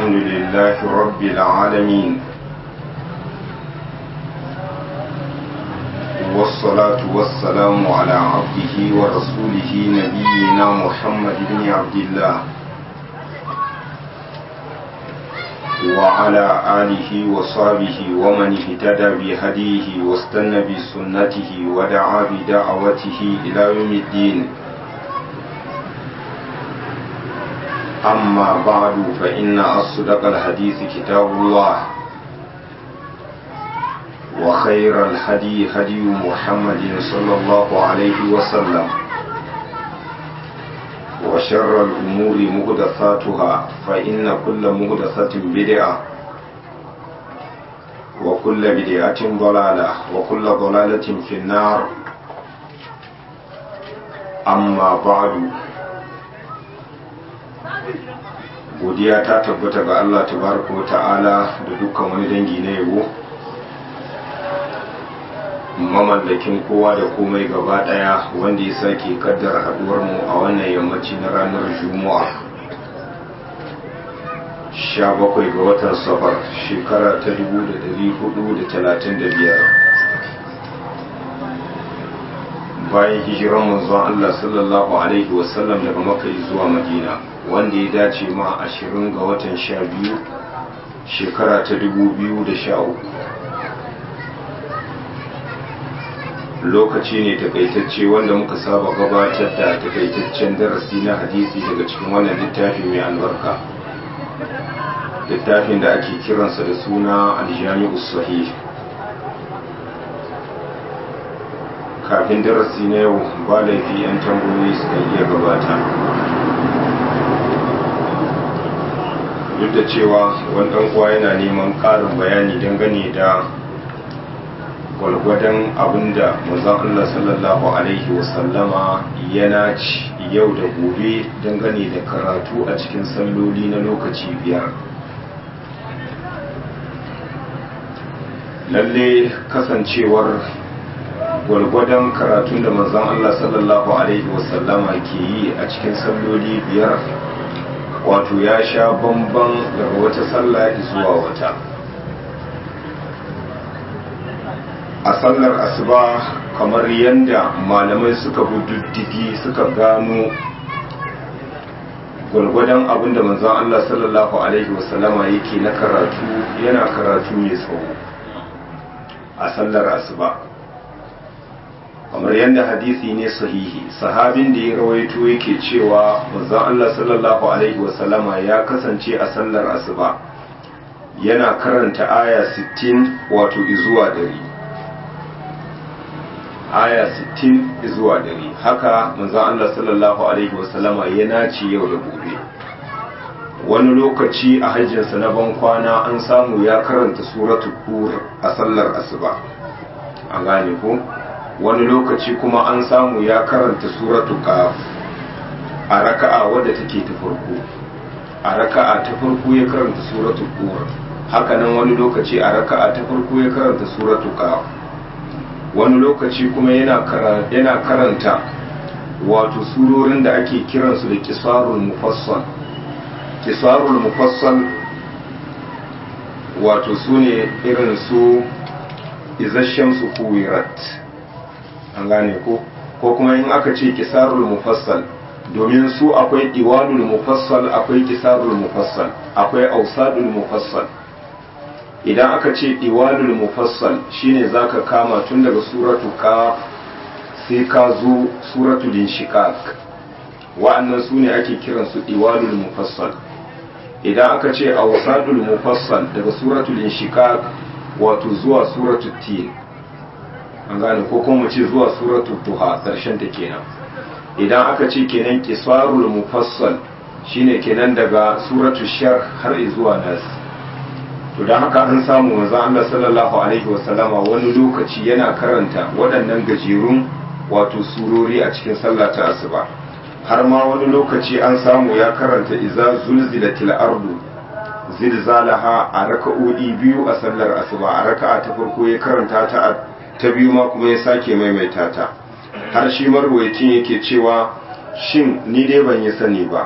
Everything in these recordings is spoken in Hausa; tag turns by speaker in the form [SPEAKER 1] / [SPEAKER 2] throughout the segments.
[SPEAKER 1] الحمد لله رب العالمين والصلاة والسلام على عبده ورسوله نبينا محمد بن عبد الله وعلى آله وصحبه ومن اهتدى بهديه واستنى بسنته ودعا بدعوته إلى يوم الدين أما بعد فإن أصدق الحديث كتاب الله وخير الهدي هدي محمد صلى الله عليه وسلم وشر الأمور مهدثاتها فإن كل مهدثة بدعة وكل بدعة ضلالة وكل ضلالة في النار أما بعد godiya ta tabbata ga Allah tabaraka wa ta'ala da dukkan wani dangi na yabo mamallakin kowa da komai gaba daya wanda ya sake kaddara haduwar mu a wannan yammaci na ranar juma'a 17 ga watan safar shekara ta 1435 bayan hijiran manzon Allah sallallahu alaihi wasallam daga Makka zuwa Madina wanda ya dace ma 20 ga watan 12 shekara ta 2013 lokaci ne takaitacce wanda muka saba gabatar da takaitaccen darasi na hadisi daga cikin wannan littafi mai albarka littafin da ake kiransa da suna aljami'u sahih kafin darasi na yau ba laifi 'yan tambayoyi suka iya gabata duk da cewa wani uwa yana neman ƙarin bayani dangane da gwalgwadon abinda mazan Allah sallallahu Alaihi wasallama yana ci yau da gobe dangane da karatu a cikin salloli na lokaci biyar lalle kasancewar gwalgwadon karatun da manzon Allah sallallahu Alaihi wasallama ke yi a cikin salloli biyar wato ya sha bamban daga wata sallah zuwa wata a sallar asuba kamar yadda malamai suka bi diddigi suka gano gwalgwadon abinda manzon Allah sallallahu Alaihi wasallama yake na karatu yana karatu mai tsawo a sallar asuba kamar yadda hadisi ne sahihi sahabin da ya rawaito yake cewa manzon Allah sallallahu alaihi wasallama ya kasance a sallar asuba yana karanta aya 60 wato izuwa dari aya 60 izuwa dari haka manzon Allah sallallahu alaihi wasallama ya nace yau da gobe wani lokaci a hajjinsa na ban kwana an samu ya karanta suratul tur a sallar asuba an gane ko wani lokaci kuma an samu ya karanta suratu qaf a raka'a wadda take ta farko a raka'a ta farko ya karanta suratu qur hakanan wani lokaci a raka'a ta farko ya karanta suratu qaf wani lokaci kuma yana yana karanta wato surorin da ake kiransu da qisarul mufassal qisarul mufassal wato sune irin su izashen su kuwirat an gane ko ko kuma in aka ce kisarul mufassal domin su akwai diwanul mufassal akwai kisarul mufassal akwai ausadul mufassal idan aka ce diwanul mufassal shine zaka kama tun daga suratu kaf sai ka zo suratul inshiqaq wa'annan su ne ake kiran su diwanul mufassal idan aka ce ausadul mufassal daga suratul inshiqaq wato zuwa suratul tin an gane ko kuma ce zuwa suratul duha karshen ta kenan idan aka ce kenan qisarul mufassal shine kenan daga suratul shar har zuwa nas to dan haka an samu manzo Allah sallallahu alaihi wasallama wani lokaci yana karanta waɗannan gajerun wato surori a cikin sallah ta asuba har ma wani lokaci an samu ya karanta iza zulzilatil ardu zilzalaha a raka'o'i biyu a sallar asuba a raka'a ta farko ya karanta ta ta biyu ma kuma ya sake maimaita ta har shi marwayacin yake cewa shin ni dai ban yi sani ba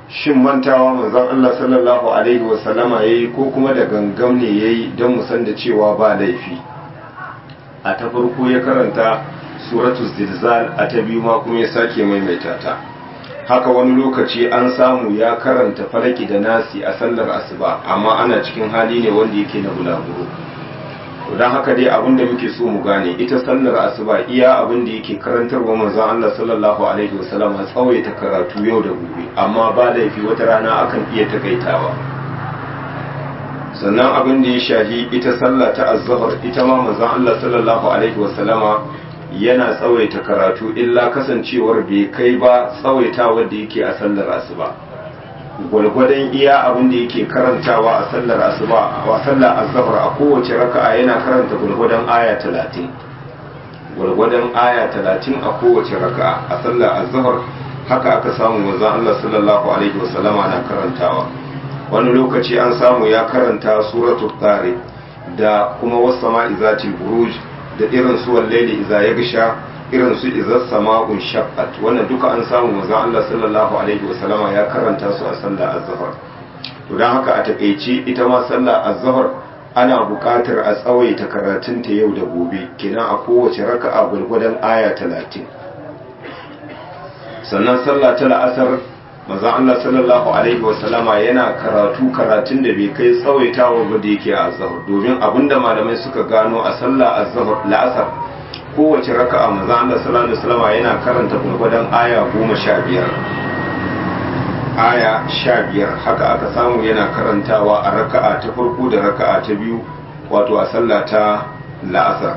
[SPEAKER 1] shin mantawa manzon Allah sallallahu alaihi wasallama yayi ko kuma da gangam ne yayi don mu san da cewa ba laifi a ta farko ya karanta suratul zilzal a ta biyu ma kuma ya sake maimaita ta haka wani lokaci an samu ya karanta falaki da nasi a sallar asuba amma ana cikin hali ne wanda yake na bulaguro don haka dai abin da muke so mu gane ita sallar asuba iya abin da yake karantarwa manzon Allah sallallahu alaihi wasallam a tsawaita karatu yau da gobe amma ba laifi wata rana akan iya takaitawa sannan abin da ya shahi ita sallah ta azhar ita ma manzon Allah sallallahu alaihi wasallama yana tsawaita karatu illa kasancewar bai kai ba tsawaitawa da yake a sallar asuba gwalgwadon iya abin da yake karantawa a sallar asuba a sallar azhar a kowace raka'a yana karanta gwalgwadon aya talatin gwalgwadon aya talatin a kowace raka'a a sallar azhar haka aka samu manzon Allah sallallahu alaihi wasallama na karantawa wani lokaci an samu ya karanta suratul tariq da kuma wasama izatil buruj da irin su wallaili iza ya gisha irin su iza sama'un shaqqat wannan duka an samu manzon Allah sallallahu alaihi wasallama ya karanta su a sallar azhar to dan haka a takeici ita ma sallar azhar ana buƙatar a tsawaita karatun ta yau da gobe kenan a kowace raka'a gurgurdan aya 30 sannan sallah ta la'asar manzon Allah sallallahu alaihi wasallama yana karatu karatun da bai kai tsawaitawa ba da yake a azhar domin abinda malamai suka gano a sallah azhar la'asar kowace raka'a manzon Allah sallallahu alaihi wasallama yana karanta gurgurdan aya goma sha biyar aya sha biyar haka aka samu yana karantawa a raka'a ta farko da raka'a ta biyu wato a sallah ta la'asar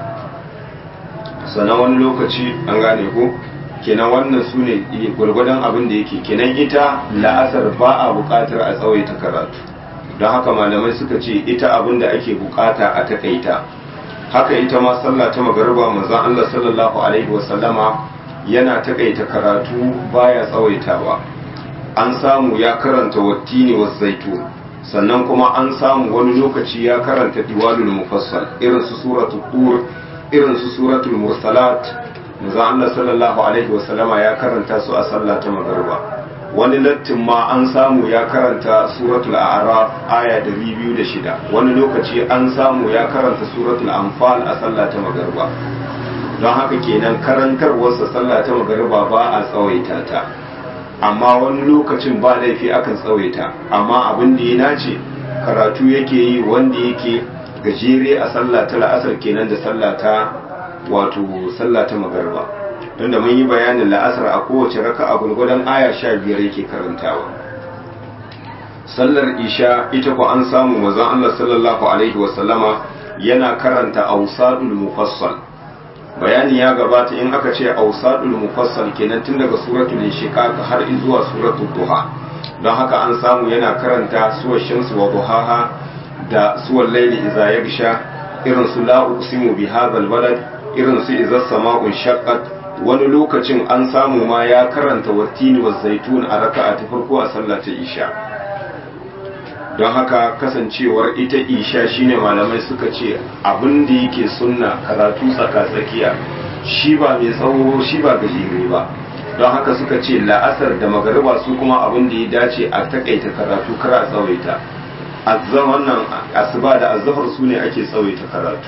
[SPEAKER 1] sannan wani lokaci an gane ko kenan wannan su ne gwargwadon abin da yake kenan ita la'asar ba a buƙatar a tsawaita karatu don haka malamai suka ce ita abin da ake buƙata a takaita haka ita ma sallah ta magariba manzon Allah sallallahu alaihi wasallama yana takaita karatu baya tsawaitawa an samu ya karanta wattini was zaitun sannan kuma an samu wani lokaci ya karanta diwalul mufassal irin su suratul tur irin su suratul mursalat manzo Allah sallallahu alaihi wasallama ya karanta su a sallah ta magariba wani lattin ma an samu ya karanta suratul a'raf aya 206 wani lokaci an samu ya karanta suratul anfal a sallah ta magariba don haka kenan karantarwarsa sallah ta magariba ba a tsawaita ta amma wani lokacin ba laifi akan tsawaita amma abin da ya nace karatu yake yi wanda yake gajere a sallah ta la'asar kenan da sallah ta wato sallah ta magarba don da mun yi bayanin la'asar a kowace raka a gulgudan aya sha biyar yake karantawa sallar isha ita ku an samu mazan Allah sallallahu alaihi wasallama yana karanta ausadul mufassal bayani ya gabata in aka ce ausadul mufassal kenan tun daga suratul inshiqaq har zuwa suratul duha don haka an samu yana karanta suwar shamsu wa duhaha da suwar laili idza yagsha irin su la uqsimu bi hadzal balad irin su idza sama'un shaqqat wani lokacin an samu ma ya karanta wattini wa zaitun a raka'a ta farko a sallar ta isha don haka kasancewar ita isha shine malamai suka ce abin da yake sunna karatu tsaka-tsakiya shi ba mai tsawo shi ba gajere ba don haka suka ce la'asar da magariba su kuma abin da ya dace a takaita karatu kar a tsawaita azzan wannan asuba da azzafar su ne ake tsawaita karatu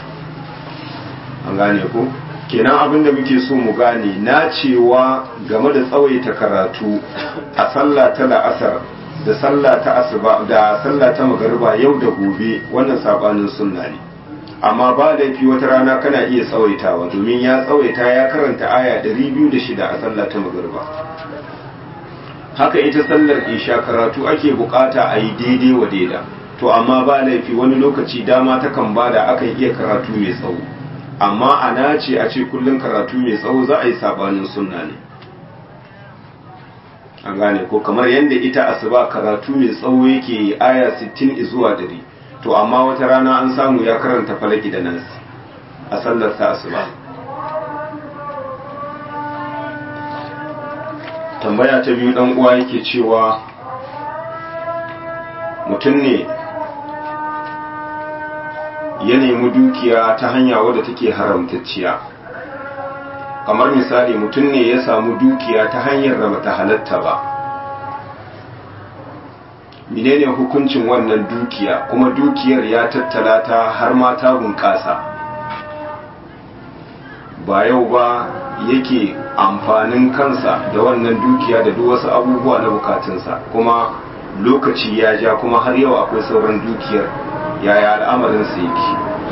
[SPEAKER 1] an gane ko kenan abin da muke so mu gane na cewa game da tsawaita karatu a sallah ta la'asar da sallah ta asuba da sallah ta magariba yau da gobe wannan sabanin sunna ne amma ba laifi wata rana kana iya tsawaitawa domin ya tsawaita ya karanta aya 206 a sallah ta magariba haka ita sallar isha karatu ake bukata a yi daidai wa daida to amma ba laifi wani lokaci dama ta kan bada akan iya karatu mai tsawo amma a nace a ce kullum karatu mai tsawo za a yi sabanin sunna ne an gane ko kamar yadda ita asuba karatu mai tsawo yake yi aya 60 zuwa 100 to amma wata rana an samu ya karanta falaki da nasi a sallar ta asuba tambaya ta biyu dan uwa yake cewa mutum ne ya nemi dukiya ta hanya wadda take haramtacciya kamar misali mutum ne ya samu dukiya ta hanyar da bata halatta ba menene hukuncin wannan dukiya kuma dukiyar ya tattala ta har ma ta bunƙasa ba yau ba yake amfanin kansa da wannan dukiya da duk wasu abubuwa na bukatunsa kuma lokaci ya ja kuma har yau akwai sauran dukiyar yaya al'amarinsa yake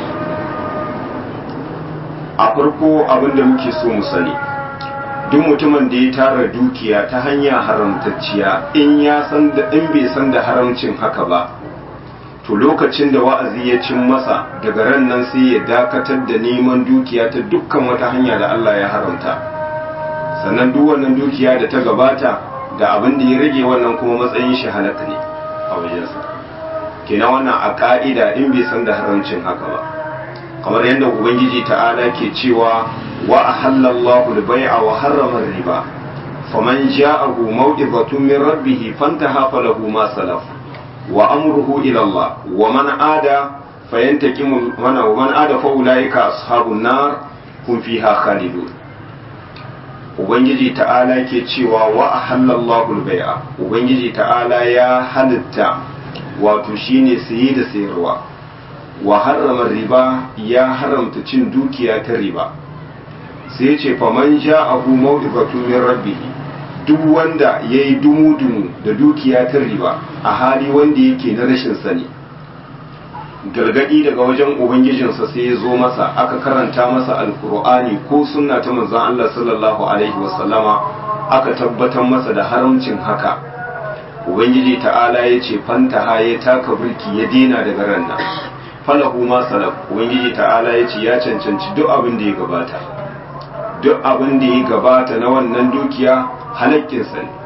[SPEAKER 1] a farko abinda muke so mu sani duk mutumin da ya tara dukiya ta hanya haramtacciya in ya san da in bai san da haramcin haka ba to lokacin da wa'azi ya cin masa daga ran nan sai ya dakatar da neman dukiya ta dukkan wata hanya da Allah ya haramta sannan duk wannan dukiya da ta gabata da abin da ya rage wannan kuma matsayin shi halaka ne a wajensa kenan wannan a ka'ida in bai san da haramcin haka ba kamar yadda ubangiji ta'ala ke cewa wa ahallallahu al-bai'a wa harrama riba faman ja'ahu maw'izatun min rabbih fantaha falahu ma salaf wa amruhu ila Allah wa man ada fayantaqimu mana wa man ada fa ulaika ashabun nar hum fiha khalidun ubangiji ta'ala ke cewa wa ahallallahu al-bai'a ubangiji ta'ala ya halitta wato shine saye da sayarwa wa harrama riba ya haramta cin dukiya ta riba sai ce faman ja'ahu maw'izatun min rabbih duk wanda yayi dumu-dumu da dukiya ta riba a hali wanda yake na rashin sani gargadi daga wajen ubangijinsa sai ya zo masa aka karanta masa alkur'ani ko sunna ta manzon Allah sallallahu alaihi wasallama aka tabbatar masa da haramcin haka ubangiji ta'ala ya ce fantaha ya taka birki ya dena daga ran nan falahu ma salaf ubangiji ta'ala ya ce ya cancanci duk abin da ya gabata duk abin da ya gabata na wannan dukiya halakkinsa ne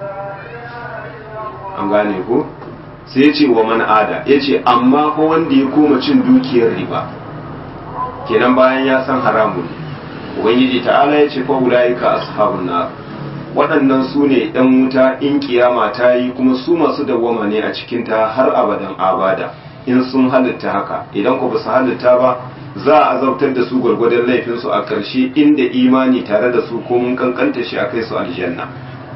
[SPEAKER 1] an gane ko sai ya ce wa man ada ya ce amma ko wanda ya koma cin dukiyar riba kenan bayan ya san haramun ne ubangiji ta'ala ya ce fa ulaika ashabun nar waɗannan su ne ɗan wuta in kiyama ta yi kuma su masu dawwama ne a cikinta har abadan abada in sun halitta haka idan ku ba su halitta ba za a azabtar da su gwargwadon laifinsu a ƙarshe inda imani tare da su ko mun kankanta shi a kai su aljanna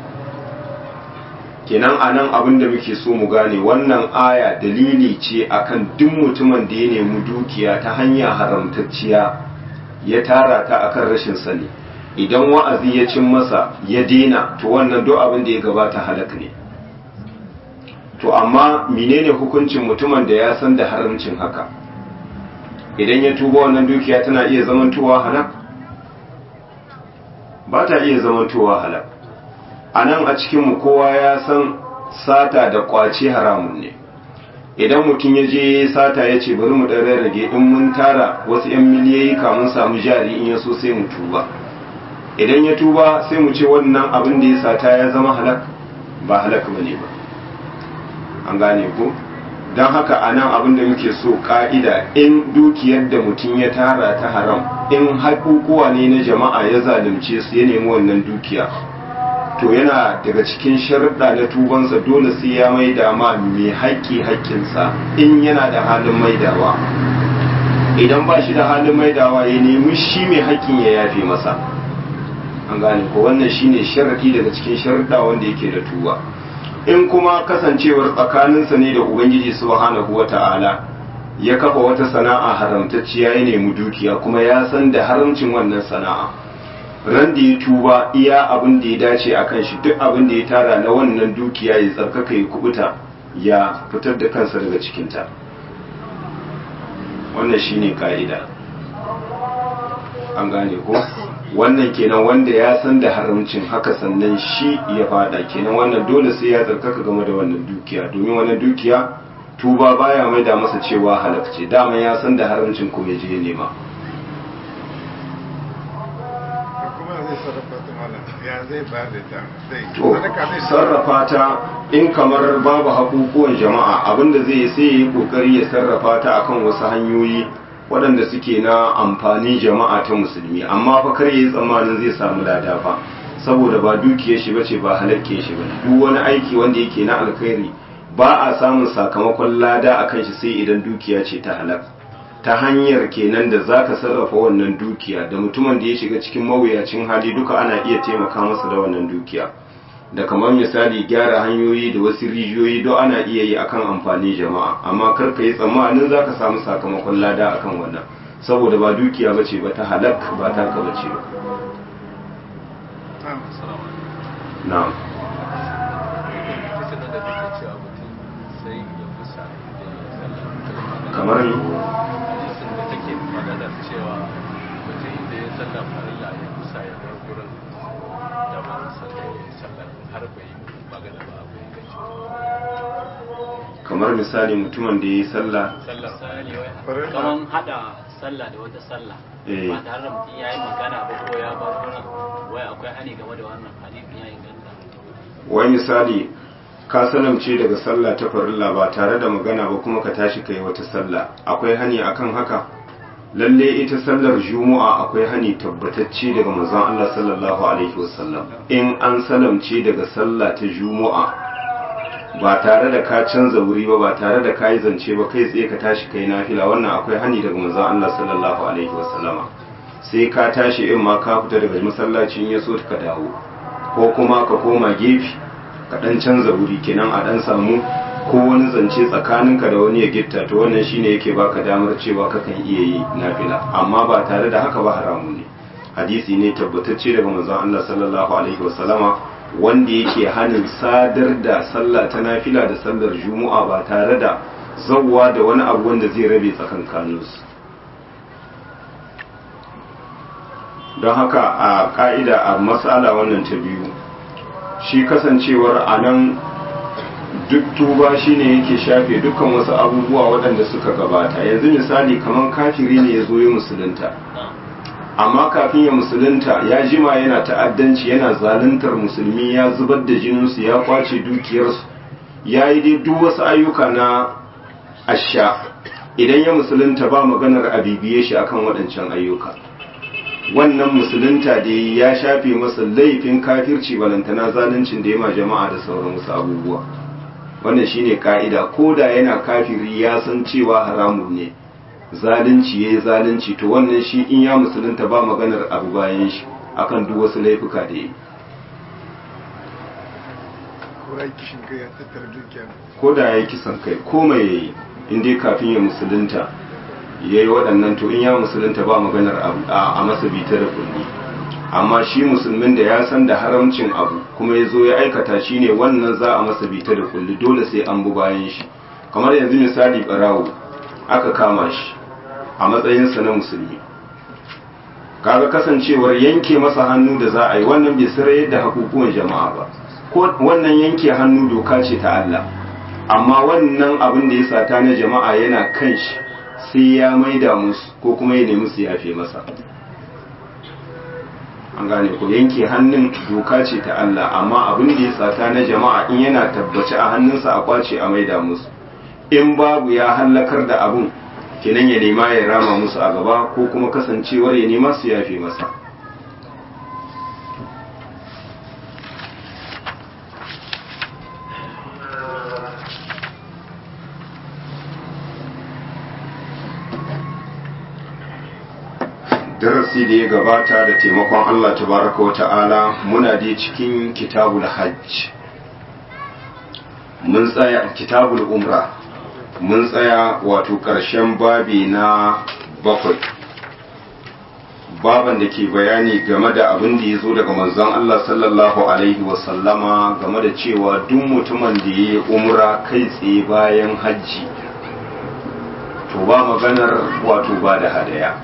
[SPEAKER 1] kenan a nan abin da muke so mu gane wannan aya dalili ce akan duk mutumin da ya nemi dukiya ta hanya haramtacciya ya tara ta akan rashin sani idan wa'azi ya cin masa ya dena to wannan duk abin da ya gabata halak ne to amma menene hukuncin mutumin da ya san da haramcin haka idan ya tuba wannan dukiya tana iya zamantowa halak ba ta iya zamantowa halak a nan a cikinmu kowa ya san sata da kwace haramun ne idan mutum ya je sata ya ce bari mu ɗan rage in mun tara wasu 'yan miliyoyi kamun samu jari in ya so sai mu tuba idan ya tuba sai mu ce wannan abin da ya sata ya zama halak ba halak ba ne ba an gane ko don haka a nan abin da muke so ka'ida in dukiyar da mutum ya tara ta haram in haƙuƙuwa ne na jama'a ya zalunce su ya nemi wannan dukiya to yana daga cikin sharuɗa na tubansa dole sai ya maida ma mai haƙƙi haƙƙinsa in yana da halin maidawa idan ba shi da halin maidawa ya nemi shi mai haƙƙin ya yafe masa an gane ko wannan shine sharaɗi daga cikin sharuɗa wanda yake da tuba in kuma kasancewar tsakaninsa ne da ubangiji subhanahu wata'ala ya kafa wata sana'a haramtacciya ya nemi dukiya kuma ya san da haramcin wannan sana'a ran da ya tuba iya abin da ya dace a kan shi duk abin da ya tara na wannan dukiya ya tsarkaka ya kubuta ya fitar da kansa daga cikinta wannan shine ka'ida an gane ko wannan kenan wanda ya san da haramcin haka sannan shi ya fada kenan wannan dole sai ya tsarkaka game da wannan dukiya domin wannan dukiya tuba baya mai da masa cewa halakce dama ya san da haramcin ko ya je nema to sarrafa ta in kamar babu hakukuwan jama'a abinda zai yi sai ya yi kokari ya sarrafa ta akan wasu hanyoyi waɗanda suke na amfani jama'a ta musulmi amma fa kar yi tsammanin zai samu lada fa saboda ba dukiyar shi bace ba halakke shi ba duk wani aiki wanda yake na alkhairi ba a samun sakamakon lada akan shi sai idan dukiya ce ta halak ta hanyar kenan da zaka sarrafa wannan dukiya da mutumin da ya shiga cikin mawuyacin hali duka ana iya taimaka masa da wannan dukiya da kamar misali gyara hanyoyi da wasu rijiyoyi don ana iya yi akan amfani jama'a amma kar ka yi tsammanin za ka samu sakamakon lada akan wannan saboda ba dukiya ba ce ba ta halak ba ta ka ba ce ba na'am kamar ni
[SPEAKER 2] da take maganar cewa mutum da ya sallar farilla ya kusa ya bar gurin da ba sallar ya sallar har bai yi magana ba abu ya gaci
[SPEAKER 1] kamar misali mutumin da ya yi sallah
[SPEAKER 2] sallar farilla
[SPEAKER 3] kaman hada sallah da wata sallah
[SPEAKER 1] Eh.
[SPEAKER 3] ba tare da mutum ya yi magana ba ko ya bar gurin wai akwai hani game da wannan hadisin ya inganta
[SPEAKER 1] wai misali ka salamce daga sallah ta farilla ba tare da magana ba kuma ka tashi kai wata sallah akwai hani akan haka lalle ita sallar juma'a akwai hani tabbatacce daga manzon Allah sallallahu alaihi wasallam in an salamce daga sallah ta juma'a ba tare da ka canza wuri ba ba tare da ka yi zance ba kai tsaye ka tashi kai nafila wannan akwai hani daga manzon Allah sallallahu alaihi wasallama sai ka tashi in ma ka fita daga masallacin ya so ka dawo ko kuma ka koma gefe ka dan canza wuri kenan a dan samu ko wani zance tsakaninka da wani ya gitta to wannan shine yake baka damar cewa kakan iya yi nafila amma ba tare da haka ba haramu ne hadisi ne tabbatacce daga manzon Allah sallallahu alaihi wasallama wanda yake hanin sadar da sallah ta nafila da sallar juma'a ba tare da zawwa da wani abu wanda zai rabe tsakankaninsu don haka a ka'ida a matsala wannan ta biyu shi kasancewar a nan duk tuba shine yake shafe dukkan wasu abubuwa waɗanda suka gabata yanzu misali kamar kafiri ne ya zo ya musulunta amma kafin ya musulunta ya jima yana ta'addanci yana zaluntar musulmi ya zubar da jininsu ya kwace dukiyarsu ya yi dai duk wasu ayyuka na asha idan ya musulunta ba maganar a bibiye shi akan waɗancan ayyuka wannan musulunta da ya shafe masa laifin kafirci balantana zaluncin da ya ma jama'a da sauran wasu abubuwa wannan shine ka'ida ko da yana kafiri ya san cewa haramun ne zalunci yayi zalunci to wannan shi in ya musulunta ba maganar abu bayan shi akan duk wasu laifuka da yi
[SPEAKER 4] ko ya kishin kai ya tattara dukiya
[SPEAKER 1] ko da ya yi kisan kai ko mai yayi in dai kafin ya musulunta ya yi waɗannan to in ya musulunta ba maganar abu a masa bita da kulli amma shi musulmin da ya san da haramcin abu kuma ya zo ya aikata shi ne wannan za a masa bita da kulli dole sai an bu bayan shi kamar yanzu misali barawo aka kama shi a matsayinsa na musulmi kaga kasancewar yanke masa hannu da za a yi wannan bai sarayar da hakukuwan jama'a ba ko wannan yanke hannu doka ce ta Allah amma wannan abin da ya sata na jama'a yana kan shi sai ya maida musu ko kuma ya nemi su yafe masa an gane ko yanke hannun doka ce ta Allah amma abin da ya sata na jama'a in yana tabbaci a hannunsa a kwace a maida musu in babu ya hallakar da abun kenan ya nema ya rama musu a gaba ko kuma kasancewar ya nema su yafe masa darasi da ya gabata da taimakon Allah tabaraka wa ta'ala muna dai cikin kitabul hajj mun tsaya kitabul umra mun tsaya wato ƙarshen babi na bakwai baban da ke bayani game da abin da ya zo daga manzon Allah sallallahu alaihi wasallama game da cewa duk mutumin da ya yi umra kai tsaye bayan hajji to ba maganar wato ba da hadaya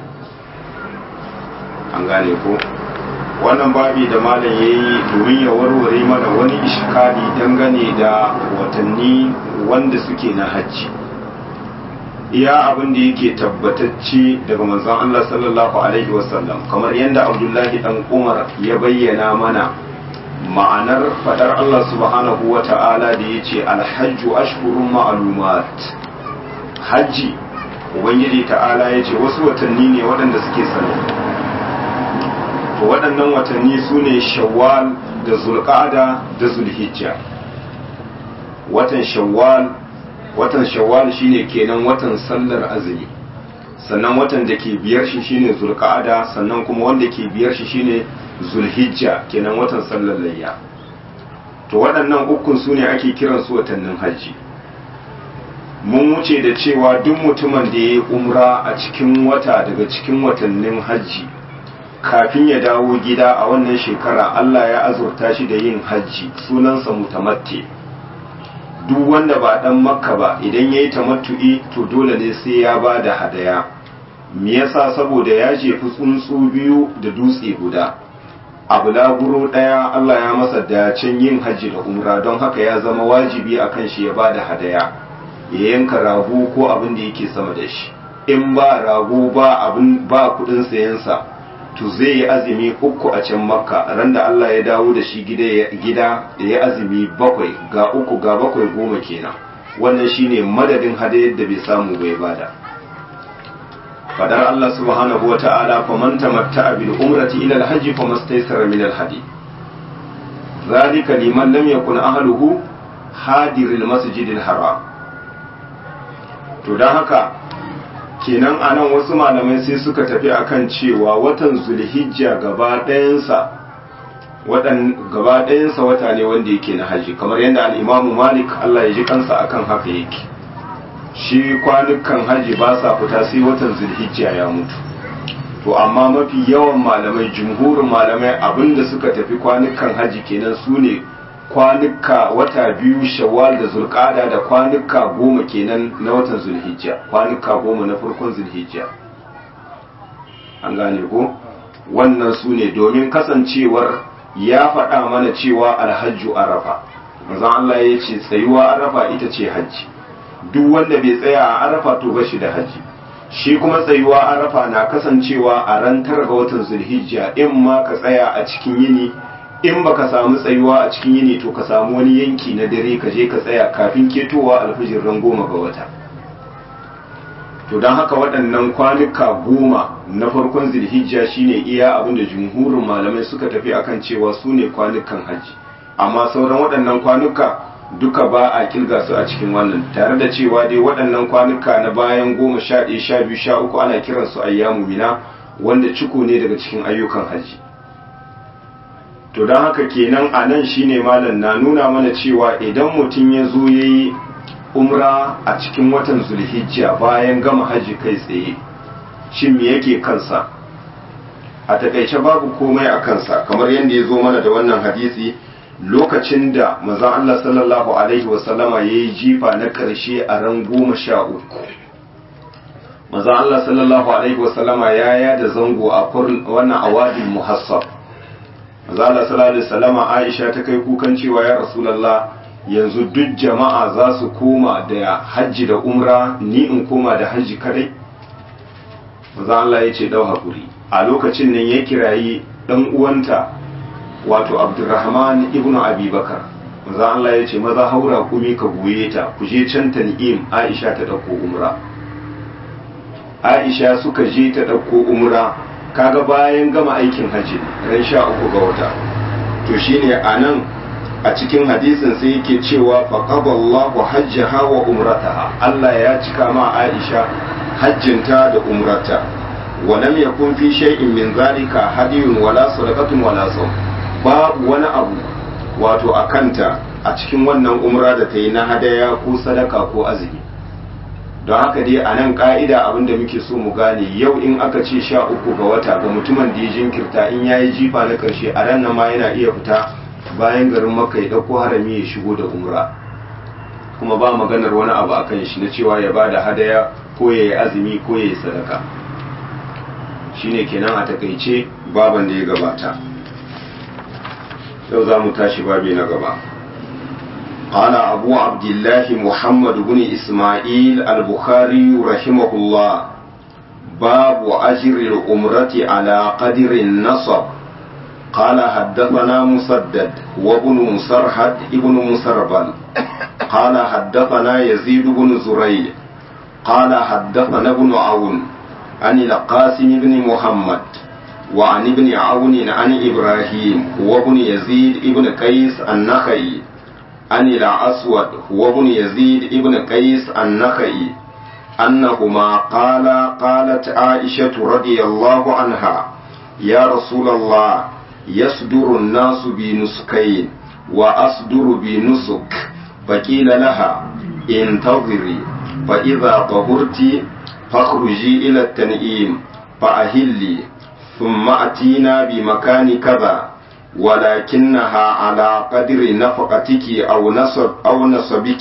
[SPEAKER 1] an gane ko wannan babi da malam ya yi domin ya warware mana wani ishkali dangane da watanni wanda suke na hajji iya abin da yake tabbatacce daga manzon Allah sallallahu alaihi wasallam kamar yadda Abdullahi dan Umar ya bayyana mana ma'anar fadar Allah subhanahu wa ta'ala da yace alhajju ashhurun ma'lumat hajji ubangiji ta'ala yace wasu watanni ne waɗanda suke sanannu to waɗannan watanni su ne shawwal da zulƙada da zulhijja watan shawwal watan shawwal shine kenan watan sallar azumi sannan watan da ke biyar shi shine zulƙada sannan kuma wanda ke biyar shi shine zulhijja kenan watan sallar layya to waɗannan ukun su ne ake kiransu watannin hajji mun wuce da cewa duk mutumin da ya yi umra a cikin wata daga cikin watannin hajji kafin ya dawo gida a wannan shekara Allah ya azurta shi da yin hajji sunansa mutamatti duk wanda ba dan makka ba idan ya yi tamattu'i to dole ne sai ya ba da hadaya me yasa saboda ya jefi tsuntsu biyu da dutse guda abu laburo ɗaya Allah ya masa dacen yin hajji da umra don haka ya zama wajibi akan shi ya ba da hadaya ya yanka rago ko abin da yake sama da shi in ba rago ba abin ba kudin sayansa to zai yi azumi uku a can makka ran da Allah ya dawo da shi gida gida da ya azumi bakwai ga uku ga bakwai goma kenan wannan shine madadin hadayar da bai samu bai bada fadar Allah subhanahu wa ta'ala faman tamatta'a bil umrati ila al-hajj famastaysara min al-hadi zalika liman lam yakun ahluhu hadiril masjidil haram to don haka kenan a nan wasu malamai sai suka tafi akan cewa watan zulhijja gaba ɗayansa gaba ɗayansa wata ne wanda yake na haji kamar yadda al'imamu malik allah ya ji kansa akan haka yake shi kwanukan haji ba sa fita sai watan zulhijja ya mutu to amma mafi yawan malamai jumhurin malamai abinda suka tafi kwanukan haji kenan su ne kwanuka wata biyu shawwal da zulqada da kwanuka goma kenan na watan zulhijja kwanuka goma na farkon zulhijja an gane ko wannan su ne domin kasancewar ya faɗa mana cewa alhajju arafa manzon Allah ya ce tsayuwa arafa ita ce hajji duk wanda bai tsaya a arafa to ba shi da hajji shi kuma tsayuwa arafa na kasancewa a ran tara ga watan zulhijja in ma ka tsaya a cikin yini in baka samu tsayuwa a cikin yini to ka samu wani yanki na dare ka je ka tsaya kafin ketowa alfijir ran goma ga wata to don haka waɗannan kwanuka goma na farkon zilhijja shine iya abin da jumhurin malamai suka tafi akan cewa su ne kwanukan hajji amma sauran waɗannan kwanuka duka ba a kilga su a cikin wannan tare da cewa dai waɗannan kwanuka na bayan goma sha ɗaya sha biyu sha uku ana kiransu ayyamu mina wanda ciko ne daga cikin ayyukan hajji to don haka kenan a nan shine malam na nuna mana cewa idan mutum ya zo ya yi umra a cikin watan zulhijja bayan gama hajji kai tsaye shin me yake kansa a takaice babu komai a kansa kamar yadda ya zo mana da wannan hadisi lokacin da mazan Allah sallallahu alaihi wasallama ya yi jifa na ƙarshe a ran goma sha uku mazan Allah sallallahu alaihi wasallama ya yada zango a wannan awadin muhassab mazala sallallahu alaihi wasallama Aisha ta kai kukan cewa ya Rasulullah yanzu duk jama'a za su koma da hajji da umra ni in koma da hajji kadai maza Allah ya ce dau hakuri a lokacin nan ya kirayi dan uwanta wato Abdurrahman ibn Abi Bakar maza Allah ya ce maza haura kumi ka goye ta ku je can tan'im Aisha ta dauko umra Aisha suka je ta dauko umra kaga bayan gama aikin hajji ran sha uku ga wata to shine anan a cikin hadisin sai yake cewa faqaballahu hajjaha wa umrataha Allah ya cika ma Aisha hajjinta da umrata wa lam yakun fi shay'in min zalika hadiyun wala sadaqatun wala sawm babu wani abu wato akanta a cikin wannan umra da ta yi na hadaya ko sadaka ko azumi don haka dai a nan ka'ida abinda muke so mu gane yau in aka ce sha uku ga wata ga mutumin da ya jinkirta in ya yi jifa na karshe a ran ma yana iya fita bayan garin maka ya ɗauko harami ya shigo da umra kuma ba maganar wani abu a kan shi na cewa ya ba da hadaya ko ya yi azumi ko ya yi sadaka shine kenan a takaice baban da ya gabata yau za mu tashi babi na gaba قال أبو عبد الله محمد بن إسماعيل البخاري رحمه الله باب أجر الأمرة على قدر النصب قال حدثنا مسدد وابن مسرحد ابن مسربل قال حدثنا يزيد بن زريع قال حدثنا ابن عون عن القاسم بن محمد وعن ابن عون عن إبراهيم وابن يزيد ابن قيس النخعي عن الأسود وابن يزيد ابن قيس النخعي أنهما قال قالت عائشة رضي الله عنها يا رسول الله يصدر الناس بنسكين وأصدر بنسك فقيل لها انتظري فإذا طهرت فاخرجي إلى التنعيم فأهلي ثم أتينا بمكان كذا ولكنها على قدر نفقتك أو نصب أو نصبك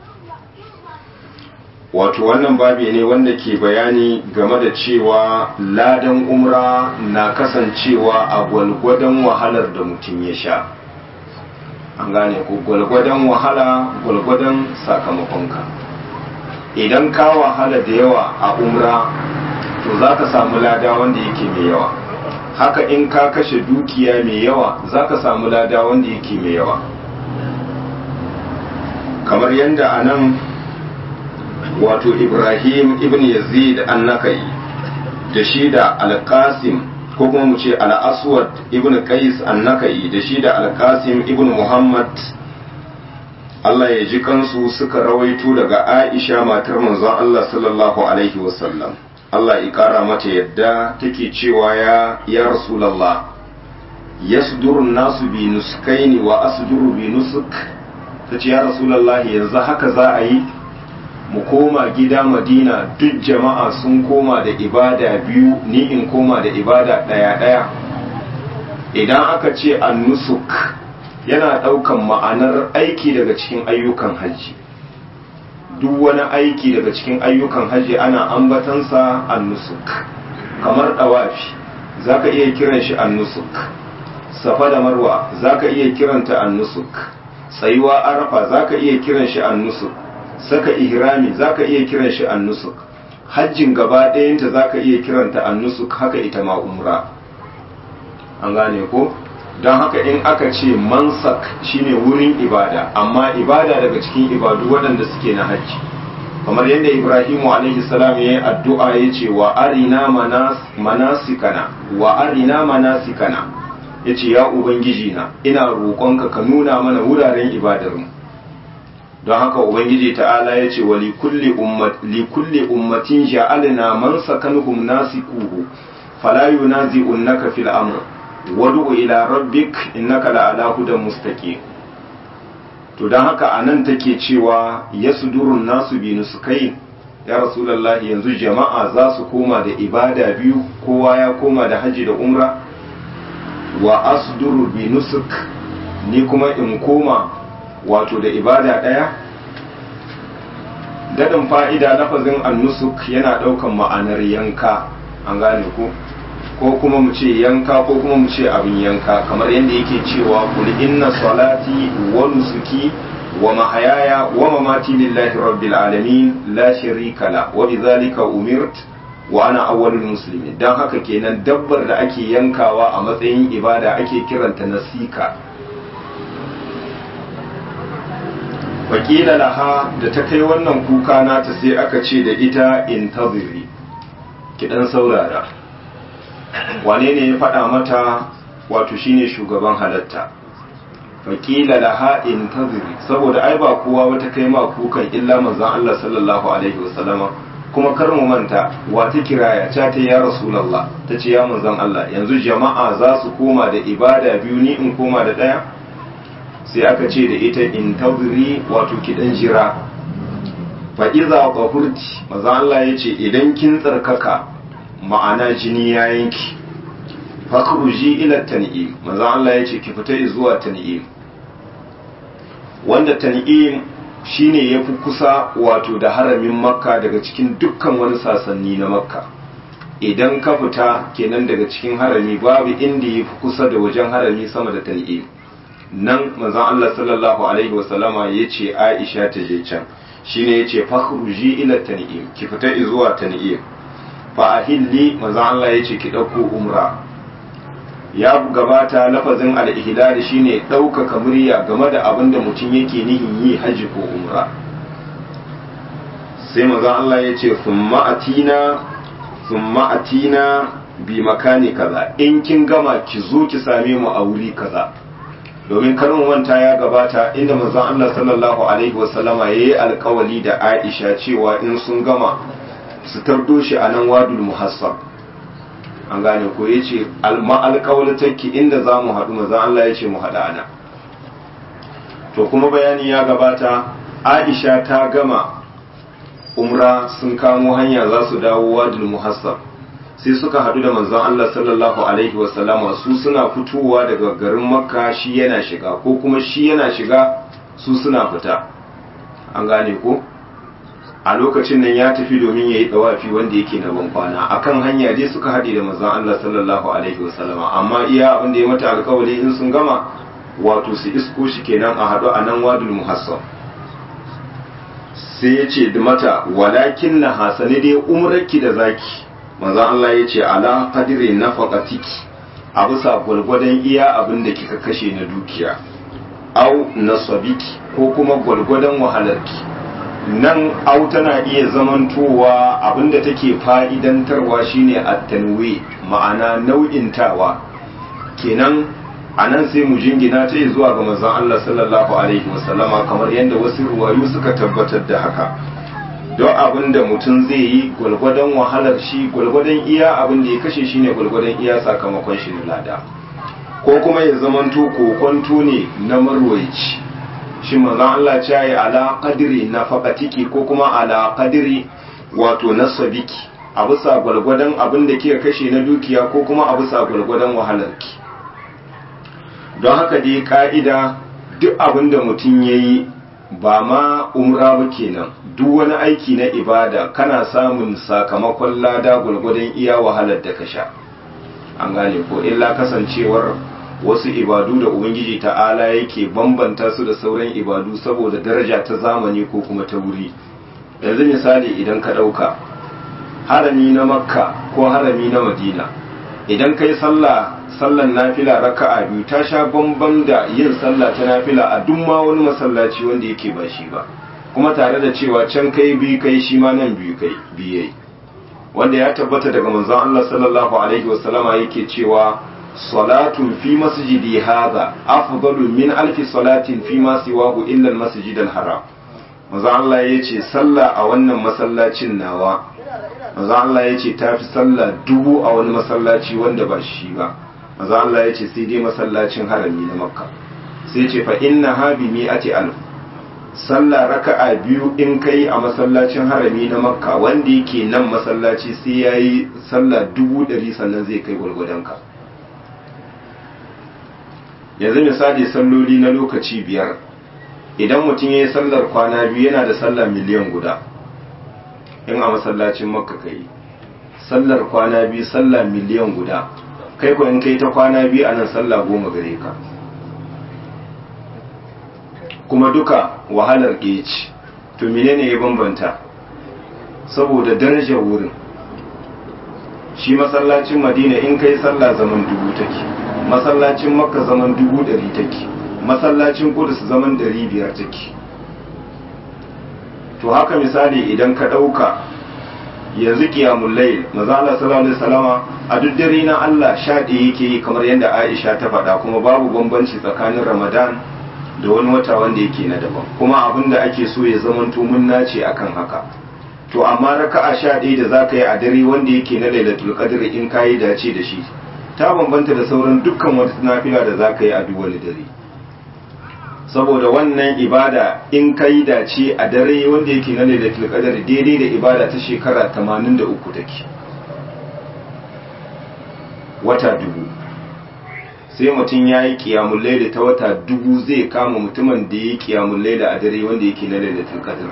[SPEAKER 1] wato wannan babi ne wanda ke bayani game da cewa ladan umra na kasancewa a gwalgwadon wahalar da mutum ya sha an gane ku gwalgwadon wahala gwalgwadon sakamakonka idan ka wahala da yawa a umra to za ka samu lada wanda yake mai yawa haka in ka kashe dukiya mai yawa za ka samu lada wanda yake mai yawa kamar yadda a nan wato ibrahim ibn yazid annakai da shi da alkasim ko kuma mu ce al'aswad ibn qais annakai da shi da alkasim ibn muhammad Allah ya ji kansu suka rawaito daga aisha matar manzon Allah sallallahu alaihi wasallam Allah ya kara mata yadda take cewa ya ya rasulullah yasduru nasu bi nuskaini wa asduru bi nusuk tace ya rasulullah yanzu haka za a yi mu koma gida madina duk jama'a sun koma da ibada biyu ni in koma da ibada ɗaya ɗaya idan aka ce annusuk yana ɗaukan ma'anar aiki daga cikin ayyukan hajji duk wani aiki daga cikin ayyukan hajji ana ambatansa annusuk kamar ɗawafi za ka iya kiran shi annusuk safa da marwa za ka iya kiranta annusuk tsayuwa arafa za ka iya kiran shi annusuk saka ihrami zaka iya kiran shi annusuk hajjin gaba ɗayanta zaka iya kiranta annusuk haka ita ma umra an gane ko don haka in aka ce mansak shine wurin ibada amma ibada daga cikin ibadu waɗanda suke na hajji kamar yadda ibrahimu alaihi salam ya yi addu'a ya ce wa arina manasikana wa arina manasikana ya ce ya ubangiji na ina roƙonka ka nuna mana wuraren ibadarmu don haka ubangiji ta'ala ya ce wa likulli ummatin ja'alna man sakanuhum nasikuhu fala yunazi'unnaka fil amr wad'u ila rabbik innaka la'ala hudan mustaqim to don haka anan take cewa yasdurun nasu bi nusukai ya rasulullahi yanzu jama'a za su koma da ibada biyu kowa ya koma da haji da umra wa asduru bi nusuk ni kuma in koma wato da ibada ɗaya daɗin fa'ida lafazin annusuk yana ɗaukan ma'anar yanka an gane ku ko kuma mu ce yanka ko kuma mu ce abin yanka kamar yadda yake cewa kul inna salati wa nusuki wa mahayaya wa mamati lillahi rabbil alamin la sharika la wa bidhalika umirt wa ana awwalul muslimin dan haka kenan dabbar da ake yankawa a matsayin ibada ake kiranta nasika wakila laha da ta kai wannan kuka nata sai aka ce da ita intaziri ki dan saurara wane ne ya faɗa mata wato shine shugaban halatta wakila laha intaziri saboda ai ba kowa wata kai ma kukan illa manzon Allah sallallahu alaihi wasallama kuma kar mu manta wata kiraya ta ta ya rasulullah ta ce ya manzon Allah yanzu jama'a za su koma da ibada biyu ni in koma da ɗaya sai aka ce da ita in taziri wato kidan jira fa iza qahurti maza Allah yace idan kin tsarkaka ma'ana jini ya yanki fakhruji ila tan'im maza Allah yace ki fita zuwa tan'im wanda tan'im shine yafi kusa wato da haramin makka daga cikin dukkan wani sasanni na makka idan ka fita kenan daga cikin harami babu inda yafi kusa da wajen harami sama da tan'im nan manzon Allah sallallahu alaihi wasallama ya ce Aisha ta je can shine ya ce fakhruji ila tan'im ki fita zuwa tan'im fa ahilli manzon Allah ya ce ki dauko umra ya gabata lafazin al-ihlal shine ɗaukaka murya game da abin da mutum yake nihin yi haji ko umra sai manzon Allah ya ce thumma atina thumma atina bi makani kaza in kin gama ki zo ki same mu a wuri kaza domin karin manta ya gabata inda manzon Allah sallallahu alaihi wasallama yayi alkawali da Aisha cewa in sun gama su tardo shi a nan wadul muhassab an gane ko yace alma alkawali take inda zamu haɗu manzon Allah yace mu haɗa ana to kuma bayani ya gabata aisha ta gama umra sun kamo hanya za su dawo wadul muhassab sai suka hadu da manzon Allah sallallahu alaihi wasallama su suna fitowa daga garin makka shi yana shiga ko kuma shi yana shiga su suna fita an gane ko a lokacin nan ya tafi domin ya yi dawafi wanda yake na ban kwana akan hanya dai suka haɗe da manzon Allah sallallahu alaihi wasallama amma iya abin da ya mata alkawari in sun gama wato su isko shi kenan a haɗu a nan wadul muhassab sai ya ce da mata walakin na hasani dai umrarki da zaki manzon Allah ya ce ala qadri nafaqatiki a bisa gwalgwadon iya abin da kika kashe na dukiya au nasabiki ko kuma gwalgwadon wahalarki nan au tana iya zamantowa abinda take fa'idantarwa shine at-tanwi ma'ana nau'intawa kenan anan sai mu jingina ta zuwa ga manzon Allah sallallahu alaihi wasallama kamar yadda wasu ruwayu suka tabbatar da haka don abin da mutum zai yi gwalgwadon wahalar shi gwalgwadon iya abin da ya kashe shi ne gwalgwadon iya sakamakon shi na lada ko kuma ya zamanto kokonto ne na marwaici shi manzon Allah ce yi ala qadri nafaqatiki ko kuma ala qadri wato nasabiki a bisa gwalgwadon abin da kika kashe na dukiya ko kuma a bisa gwalgwadon wahalarki don haka dai ka'ida duk abin da mutum ya yi ba ma umra ba kenan duk wani aiki na ibada kana samun sakamakon lada gwargwadon iya wahalar da ka sha an gane ko illa kasancewar wasu ibadu da ubangiji ta'ala yake bambanta su da sauran ibadu saboda daraja ta zamani ko kuma ta wuri yanzu misali idan ka ɗauka harami na makka ko harami na madina idan kai sallah sallan nafila raka'a biyu ta sha bamban da yin sallah ta nafila a duk ma wani masallaci wanda yake ba shi ba kuma tare da cewa can kai biyu kai shi ma nan biyu kai biyai wanda ya tabbata daga manzon Allah sallallahu alaihi wasallama yake cewa salatun fi masjidi hadha afdalu min alfi salatin fi ma siwahu illa al-masjid al-haram manzon Allah yace sallah a wannan masallacin nawa manzon Allah yace tafi sallah dubu a wani masallaci wanda ba shi ba manzon Allah yace sai dai masallacin harami na makka sai ce fa inna ha bi mi'ati alf sallah raka'a biyu in kai a masallacin harami na makka wanda yake nan masallaci sai ya yi sallah dubu ɗari sannan zai kai gwargwadonka yanzu misali salloli na lokaci biyar idan mutum ya yi sallar kwana biyu yana da sallah miliyan guda in a masallacin makka kai sallar kwana biyu sallah miliyan guda kai ko in kai ta kwana biyu a nan sallah goma gare ka kuma duka wahalar ci to menene ya bambanta saboda darajar wurin shi masallacin madina in kai sallah zaman dubu take masallacin makka zaman dubu ɗari take masallacin kudus zaman ɗari biyar take to haka misali idan ka ɗauka yanzu kiyamun layl maza Allah sallallahu alaihi wasallama a duk dare na Allah sha ɗaya yake yi kamar yadda Aisha ta faɗa kuma babu bambanci tsakanin Ramadan da wani wata wanda yake na daban kuma abin da ake so ya zamanto mun nace akan haka to amma raka'a sha ɗaya da zaka yi a dare wanda yake na lailatul qadr in kayi dace da shi ta bambanta da sauran dukkan wata nafila da zaka yi a duk wani dare saboda wannan ibada in kayi dace a dare wanda yake na lailatul qadr daidai da ibada ta shekara 83 take wata dubu sai mutum ya yi kiyamun laila ta wata dubu zai kama mutumin da ya yi kiyamun laila a dare wanda yake na lailatul qadr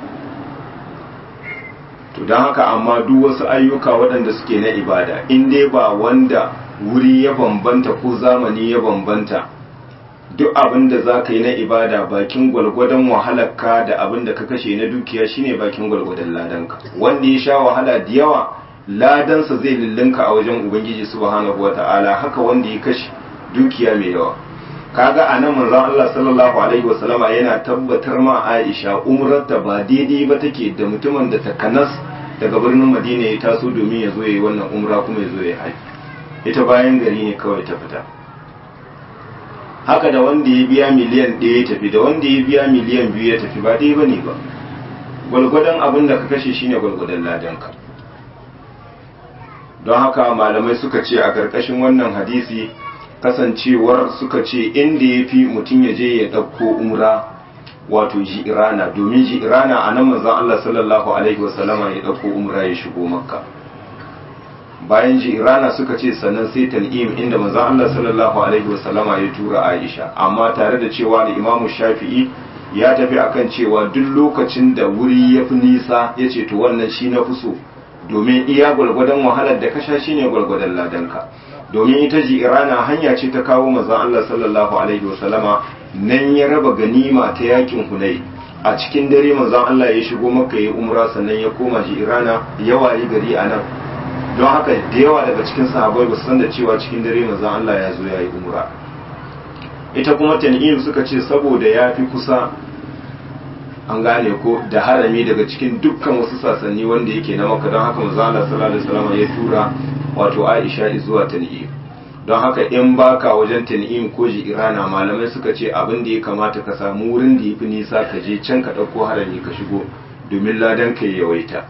[SPEAKER 1] to don haka amma duk wasu ayyuka waɗanda suke na ibada in dai ba wanda wuri ya bambanta ko zamani ya bambanta duk abin da za ka yi na ibada bakin gwalgwadon wahalarka da abin da ka kashe na dukiya shine bakin gwalgwadon ladanka wanda ya sha wahala da yawa ladansa zai lullunka a wajen ubangiji subhanahu wata'ala haka wanda ya kashe dukiya mai yawa kaga a nan manzon Allah sallallahu alaihi wasallama yana tabbatar ma Aisha umrarta ba daidai ba take da mutumin da ta kanas daga birnin Madina ya taso domin ya zo yayi wannan umra kuma ya zo ya haji ita bayan gari ne kawai ta fita haka da wanda ya biya miliyan ɗaya ya tafi da wanda ya biya miliyan biyu ya tafi ba dai bane ba gwalgwadon abin da ka kashe shine gwalgwadon ladanka don haka malamai suka ce a ƙarƙashin wannan hadisi kasancewar suka ce inda ya fi mutum ya je ya ɗauko umra wato ji'irana domin ji'irana a nan manzon Allah sallallahu alaihi wasallama ya ɗauko umra ya shigo makka bayan ji'irana suka ce sannan sai tan'im inda manzon Allah sallallahu alaihi wasallama ya tura Aisha amma tare da cewa da Imam Shafi'i ya tafi akan cewa duk lokacin da wuri ya fi nisa ya ce to wannan shi na fi so domin iya gwargwadon wahalar da ka sha shine gwargwadon ladanka domin ita ji'irana hanya ce ta kawo manzon Allah sallallahu alaihi wasallama nan ya raba ganima ta yakin hunai a cikin dare manzon Allah ya shigo maka ya umra sannan ya koma ji'irana ya wayi gari a nan don haka da yawa daga cikin sahabbai ba san da cewa cikin dare manzon Allah ya zo ya yi umra ita kuma tan'im suka ce saboda ya fi kusa an gane ko da harami daga cikin dukkan wasu sasanni wanda yake na maka don haka manzon Allah sallallahu alaihi wasallam ya tura wato Aisha zuwa tan'im don haka in baka wajen tan'im ko irana malamai suka ce abin da ya kamata ka samu wurin da ya fi nisa ka je can ka ɗauko harami ka shigo domin ladan ka yawaita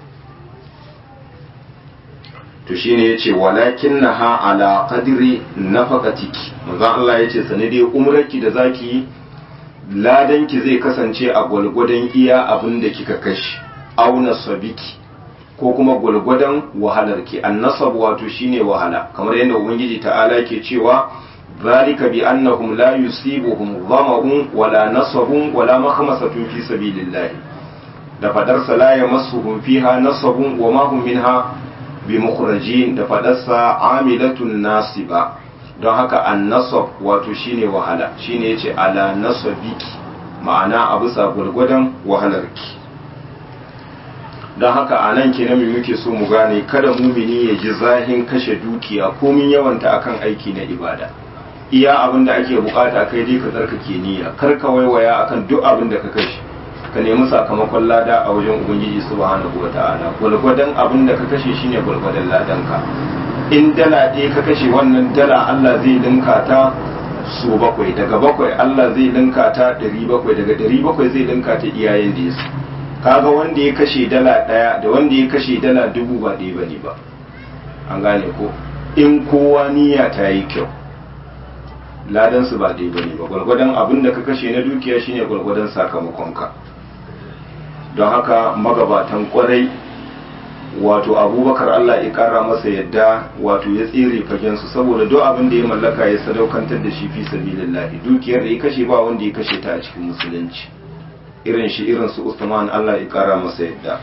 [SPEAKER 1] to shine yace walakin naha ala qadri nafaqatiki manzon Allah yace sane dai umrarki da zaki yi ladan ki zai kasance a gwalgwadon iya abin da kika kashi auna sabiki ko kuma gwalgwadon wahalar ki annasab wato shine wahala kamar yadda ubangiji ta'ala ke cewa zalika bi annahum la yusibuhum dhama'un wala nasabun wala makhmasatun fi sabilillah da fadar sa la yamassuhum fiha nasabun wa ma hum minha bi mukhrajin da fadar sa amilatun nasiba don haka annasab wato shine wahala shine yace ala nasabiki ma'ana a bisa gwalgwadon wahalarki don haka a nan kenan mai muke so mu gane kada mumini ya ji zahin kashe dukiya komin yawanta akan aiki na ibada iya abin da ake bukata kai dai ka tsarkake niyya kar ka waiwaya akan duk abin da ka kashe ka nemi sakamakon lada a wajen ubangiji subhanahu wataala gwalgwadon abin da ka kashe shine gwalgwadon ladanka in dala ɗaya ka kashe wannan dala Allah zai linka ta su bakwai daga bakwai Allah zai linka ta ɗari bakwai daga ɗari bakwai zai linka ta iyayen da ya su kaga wanda ya kashe dala ɗaya da wanda ya kashe dala dubu ba ɗaya bane ba an gane ko in kowa niyya ta yi kyau ladan su ba ɗaya bane ba gwargwadon abin da ka kashe na dukiya shine gwargwadon sakamakonka don haka magabatan kwarai wato abubakar allah ya kara masa yadda wato ya tsere fagensu saboda duk abin da ya mallaka ya sadaukantar da shi fi sabilillahi dukiyar da ya kashe ba wanda ya kashe ta a cikin musulunci irin shi irin su Usman Allah ya kara masa yadda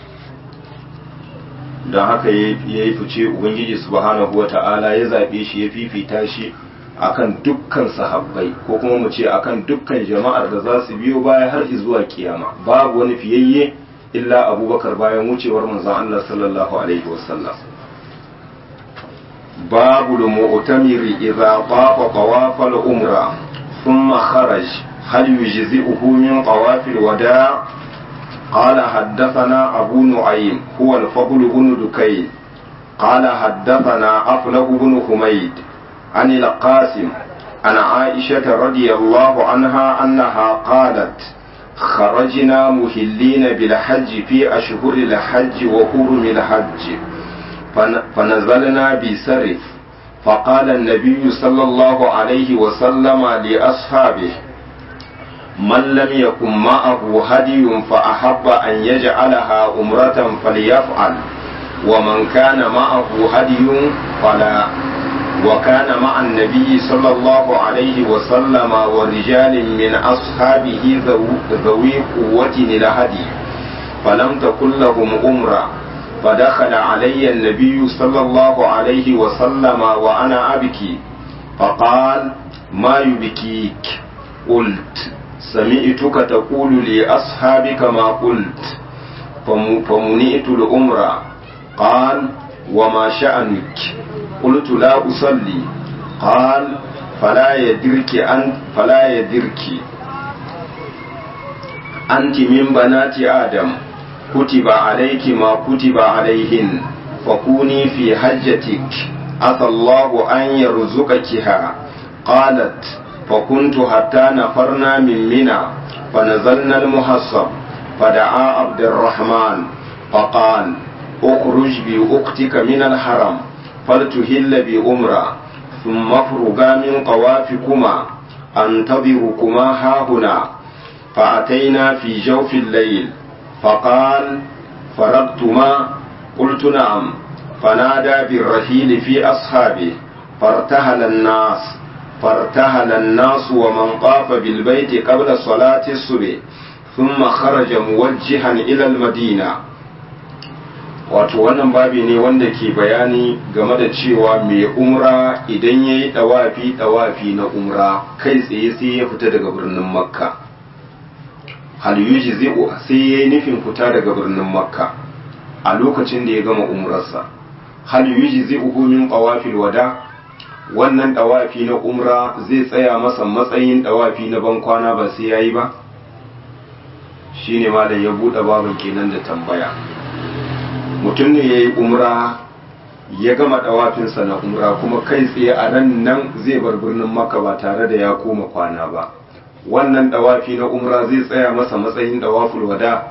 [SPEAKER 1] don haka ya yi fice ubangiji subhanahu wa ta'ala ya zaɓe shi ya fifita shi akan dukkan sahabbai ko kuma mu ce akan dukkan jama'ar da za su biyo baya har zuwa kiyama babu wani fiyayye illa abubakar bayan wucewar manzon Allah sallallahu alaihi wasallam babu al-mu'tamiri idza tafa tawaf al-umra thumma kharaj هل يجزئه من طواف الوداع قال حدثنا أبو نعيم هو الفضل بن دكين قال حدثنا أفله بن حميد عن القاسم عن عائشة رضي الله عنها أنها قالت خرجنا مهلين بالحج في أشهر الحج وحرم الحج فنزلنا بسرف فقال النبي صلى الله عليه وسلم لأصحابه من لم يكن معه هدي فأحب أن يجعلها أمرة فليفعل ومن كان معه هدي فلا وكان مع النبي صلى الله عليه وسلم ورجال من أصحابه ذوي قوة الهدي فلم تكن لهم أمرة فدخل علي النبي صلى الله عليه وسلم وأنا أبكي فقال ما يبكيك قلت سمعتك تقول لأصحابك ما قلت فمنئت الأمر قال وما شأنك قلت لا أصلي قال فلا يدرك أنت فلا يدرك أنت من بنات آدم كتب عليك ما كتب عليهن فكوني في حجتك عسى الله أن يرزقكها قالت فكنت حتى نفرنا من منى فنزلنا المحصب فدعا عبد الرحمن فقال اخرج بأختك من الحرم فلتهل بأمرة ثم افرغا من طوافكما أنتظركما هاهنا فأتينا في جوف الليل فقال فرغتما قلت نعم فنادى بالرحيل في أصحابه فارتهل الناس فارتهل الناس ومن طاف بالبيت قبل صلاة الصبح ثم خرج موجها إلى المدينة wato wannan babi ne wanda ke bayani game da cewa mai umra idan ya yi ɗawafi ɗawafi na umra kai tsaye sai ya fita daga birnin makka hal yuji sai ya yi nufin fita daga birnin makka a lokacin da ya gama umrarsa hal yuji zai min ɗawafil wada wannan ɗawafi na umra zai tsaya masa matsayin ɗawafi na bankwana ba sai ya yi ba shine malam ya buɗe babin kenan da tambaya mutum ne ya yi umra ya gama ɗawafinsa na umra kuma kai tsaye a ran nan zai bar birnin maka ba tare da ya koma kwana ba wannan ɗawafi na umra zai tsaya masa matsayin ɗawaful wada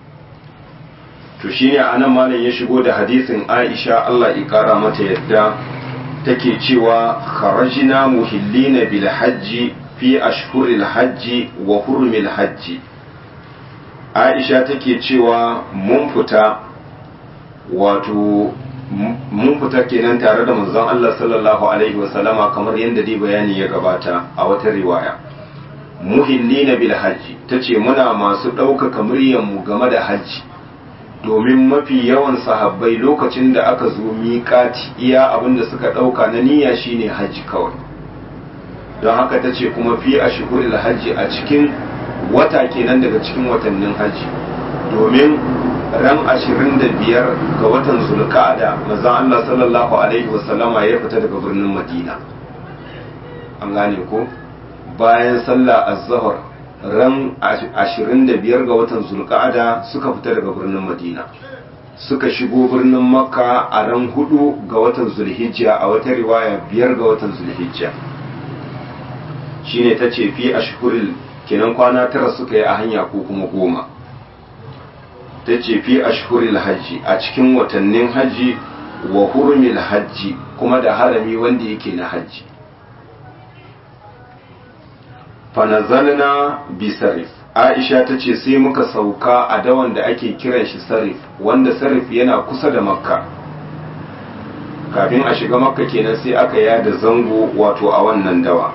[SPEAKER 1] to shine a nan malam ya shigo da hadisin aisha allah ƙara mata yadda take cewa kharajina muhillina bil hajji fi ashhuril hajji wa hurmil hajji aisha take cewa mun fita wato mun fita kenan tare da manzon Allah sallallahu alaihi wasallama kamar yadda dai bayani ya gabata a wata riwaya muhillina bil hajji tace muna masu ɗaukaka mu game da hajji domin mafi yawan sahabbai lokacin da aka zo miƙati iya abin da suka ɗauka na niyya shine hajji kawai don haka tace kuma fi ashhuril hajji a cikin wata kenan daga cikin watannin hajji domin ran ashirin da biyar ga watan zulka'ada mazan Allah sallallahu alaihi wasallama ya fita daga birnin madina an gane ko bayan sallah az-zuhr ran ashirin da biyar ga watan zulka'ada suka fita daga birnin madina suka shigo birnin makka a ran hudu ga watan zulhijja a wata riwaya biyar ga watan zulhijja shine ta ce fi ashhuril kenan kwana tara suka yi a hanya ko kuma goma ta ce fi ashhuril hajji a cikin watannin hajji wa hurmil hajji kuma da harami wanda yake na hajji fanazalna bi sarif aisha ta ce sai muka sauka a dawan da ake kiran shi sarif wanda sarif yana kusa da makka kafin a shiga makka kenan sai aka yada zango wato a wannan dawa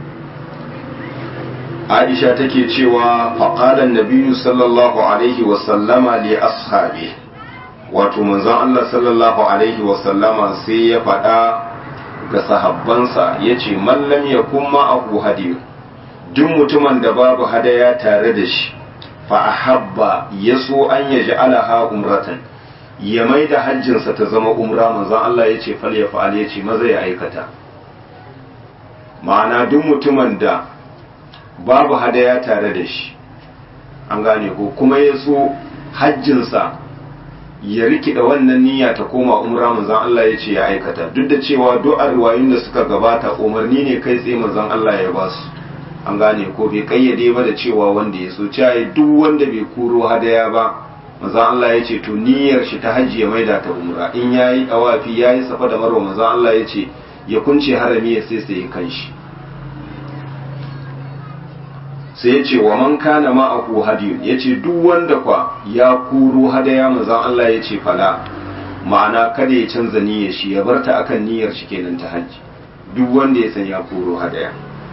[SPEAKER 1] aisha take cewa faƙalan nabiyu sallallahu alaihi wasallama li ashabi wato manzon Allah sallallahu alaihi wasallama sai ya faɗa ga sahabbansa ya ce mallam ya kuma abu hadiyu duk mutumin da babu hadaya tare da shi fa ahabba ya so an ya ji alaha umratan ya mai da hajjinsa ta zama umra manzon Allah ya ce fal ya fa'al ya ce maza ya aikata ma'ana duk mutumin da babu hadaya tare da shi an gane ko kuma ya so hajjinsa ya rikida wannan niyya ta koma umra manzon Allah ya ce ya aikata duk da cewa du'a riwayoyin da suka gabata umarni ne kai tsaye manzon Allah ya ba su an gane ko bai kayyade ba da cewa wanda ya so cewa duk wanda bai kuro hadaya ba manzon Allah ya ce to niyyar shi ta hajji ya maida ta umra in yayi awafi yayi safa da marwa manzon Allah ya ce ya kunce harami ya sai sai kanshi sai ya ce wa man kana ma'ahu hadiyun ya ce duk wanda kwa ya kuro hadaya manzon Allah ya ce fala ma'ana kada ya canza niyyar shi ya bar ta akan niyyar shi kenan ta hajji duk wanda ya san ya kuro hadaya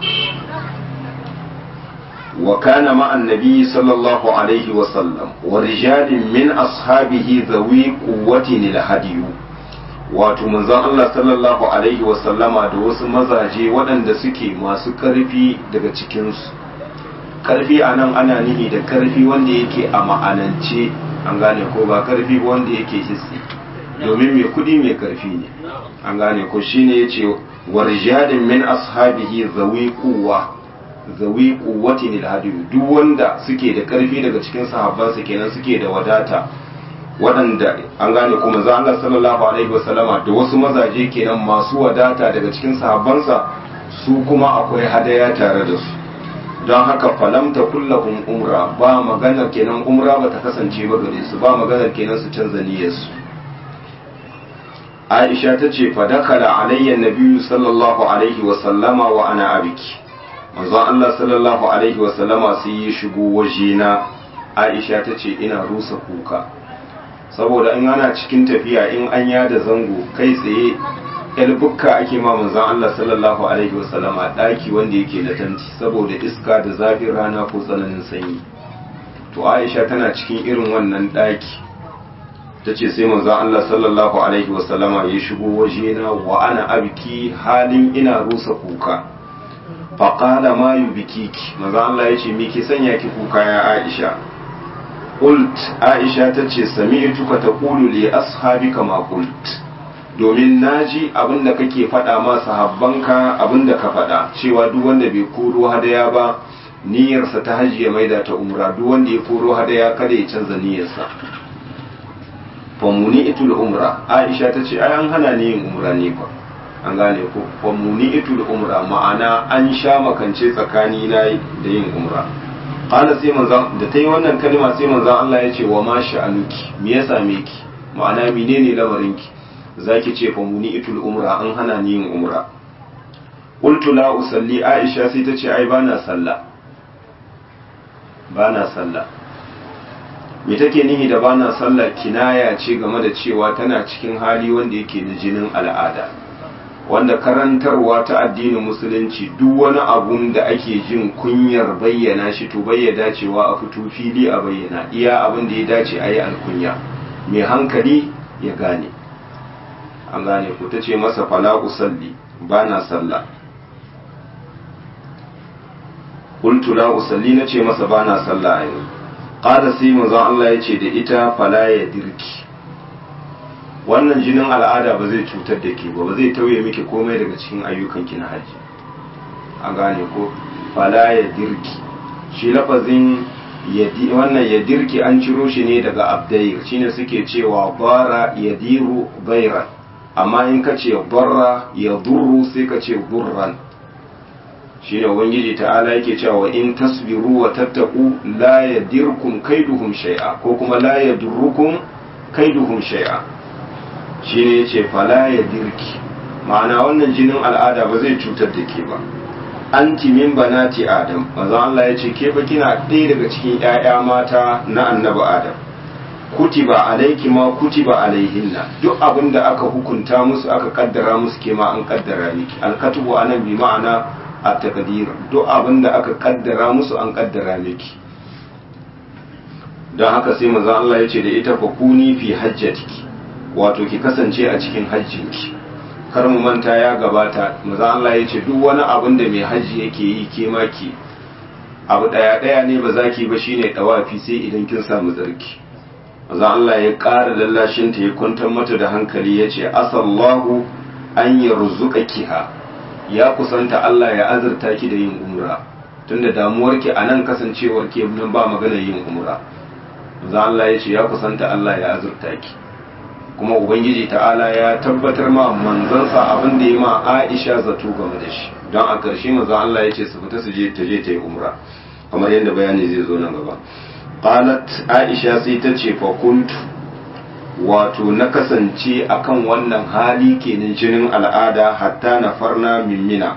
[SPEAKER 1] wa kana ma annabi sallallahu alaihi wa sallam wa rijalin min ashabihi zawi quwwatin hadiyu wato manzon Allah sallallahu alaihi wa sallama da wasu mazaje waɗanda suke masu ƙarfi daga cikinsu karfi a nan ana nihi da karfi wanda yake a ma'anance an gane ko ba karfi wanda yake hissi domin mai kudi mai karfi ne an gane ko shine yace warjadin min ashabihi zawi quwwa zawi quwwatin alhadi duk wanda suke da karfi daga cikin sahabbansa kenan suke da wadata waɗanda an gane ko manzo Allah sallallahu alaihi wasallama da wasu mazaje kenan masu wadata daga cikin sahabbansa su kuma akwai hadaya tare da su don haka falamta kullahum umra ba maganar kenan umra ba ta kasance ba gare su ba maganar kenan su canza niyyarsu aisha ta ce fadakala alayya nabiyu sallallahu alaihi wasallama wa ana abiki manzon Allah sallallahu alaihi wasallama sai ya shigo wajena aisha ta ce ina rusa kuka saboda in ana cikin tafiya in an yada zango kai tsaye bukka ake ma manzon Allah sallallahu alaihi wasallama daki wanda yake da tanti saboda iska da zafin rana ko tsananin sanyi to aisha tana cikin irin wannan daki ta ce sai manzon Allah sallallahu alaihi wasallama ya shigo wajena wa ana abiki halin ina rusa kuka faƙala ma yi bikiki manzon Allah ya ce me ke sanya ki kuka ya aisha qult aisha ta ce sami'tuka taqulu li ashabika ma qult domin naji abinda kake faɗa ma sahabbanka abinda ka faɗa cewa duk wanda bai koro hadaya ba niyyarsa ta hajji ya maida ta umra duk wanda ya koro hadaya kada ya canza niyyarsa famuni itul umra aisha ta ce ai an hana ni yin umra ne fa an gane ko famuni itul umra ma'ana an sha makance tsakani na da yin umra qala sai manzon da tayi wannan kalma sai manzon Allah ya ce wa ma sha'anuki me ya same ki ma'ana menene lamarin ki zaki ce famuni itul umra an hana ni yin umra qultu la usalli aisha sai ta ce ai bana sallah bana sallah me take nihi da bana sallah kinaya ce game da cewa tana cikin hali wanda yake na jinin al'ada wanda karantarwa ta addinin musulunci duk wani abun da ake jin kunyar bayyana shi to bayyana cewa a fito fili a bayyana iya abin da ya dace a yi alkunya mai hankali ya gane an gane ku ta ce masa fala usalli bana sallah qultu la usalli nace masa bana sallah a yanzu qala sai manzon Allah ya ce da ita fala ya dirki wannan jinin al'ada ba zai cutar da ke ba ba zai tauye miki komai daga cikin ayyukan ki na haji an gane ko fala ya dirki shi lafazin wannan ya dirki an ciro shi ne daga abdair shine suke cewa bara ya diru bairan amma in ka ce barra ya durru sai ka ce burran shine ubangiji ta'ala yake cewa in tasbiru wa tattaku la yadirkum kaiduhum shay'a ko kuma la yadurrukum kaiduhum shay'a shine yace fala yadirki ma'ana wannan jinin al'ada ba zai cutar da ke ba anti min banati adam manzo Allah yace ke fa kina ɗaya daga cikin ƴaƴa mata na annabi adam kutiba alayki ma kutiba alaihinna duk abin da aka hukunta musu aka kaddara musu ke ma an kaddara miki alkatubu anan bi ma'ana a takadir duk abin da aka kaddara musu an kaddara miki don haka sai manzon Allah ya ce da ita fakuni fi hajjatiki wato ki kasance a cikin hajjinki kar mu manta ya gabata manzon Allah ya ce duk wani abin da mai hajji yake yi ke maki abu daya daya ne ba za ki ba shine dawafi sai idan kin samu tsarki manzon Allah ya ƙara lallashin ta ya kwantar mata da hankali ya ce asallahu an yarzuqakiha ya kusanta Allah ya azurta ki da yin umra tunda damuwar ki a nan kasancewar ki nan ba magana yin umra za Allah ya ce ya kusanta Allah ya azurta ki kuma ubangiji ta'ala ya tabbatar ma manzansa abin da ya ma Aisha zato game da shi don a ƙarshe manzon Allah ya ce su fita su je ta je ta yi umra kamar yadda bayani zai zo nan gaba qalat Aisha sai ta ce fa kuntu wato na kasance akan wannan hali kenan jinin al'ada hatta na farna mimmina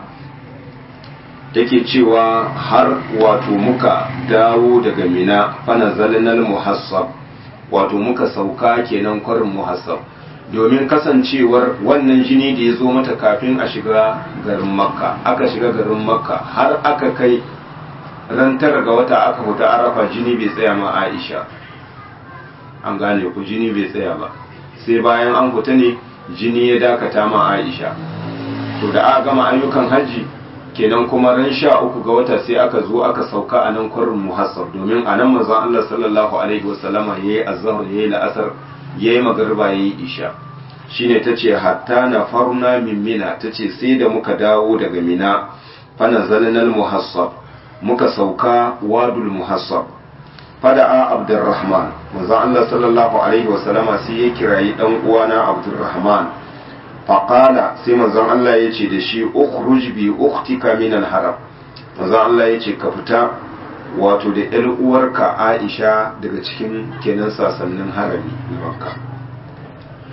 [SPEAKER 1] take cewa har wato muka dawo daga mina fana zalinal muhassab wato muka sauka kenan kwarin muhassab domin kasancewar wannan jini da ya zo mata kafin a shiga garin makka aka shiga garin makka har aka kai ran tara ga wata aka fita arafa jini bai tsaya ma aisha an gane ku jini bai tsaya ba sai bayan an fita ne jini ya dakata ma aisha to da aka gama ayyukan hajji kenan kuma ran sha uku ga wata sai aka zo aka sauka a nan kwarin muhassab domin a nan manzon Allah sallallahu alaihi wasallama yayi azhar yayi la'asar yayi magriba yayi isha shine tace hatta na faruna min mina tace sai da muka dawo daga mina fa nazalna muhassab muka sauka wadul muhassab fada'a abdurrahman manzon Allah sallallahu alaihi wasallama sai ya kirayi dan uwana abdurrahman faqala sai manzon Allah ya ce da shi ukhruj bi ukhtika min al-haram manzon Allah ya ce ka fita wato da ƴar uwarka Aisha daga cikin kenan sasannin harami na Makka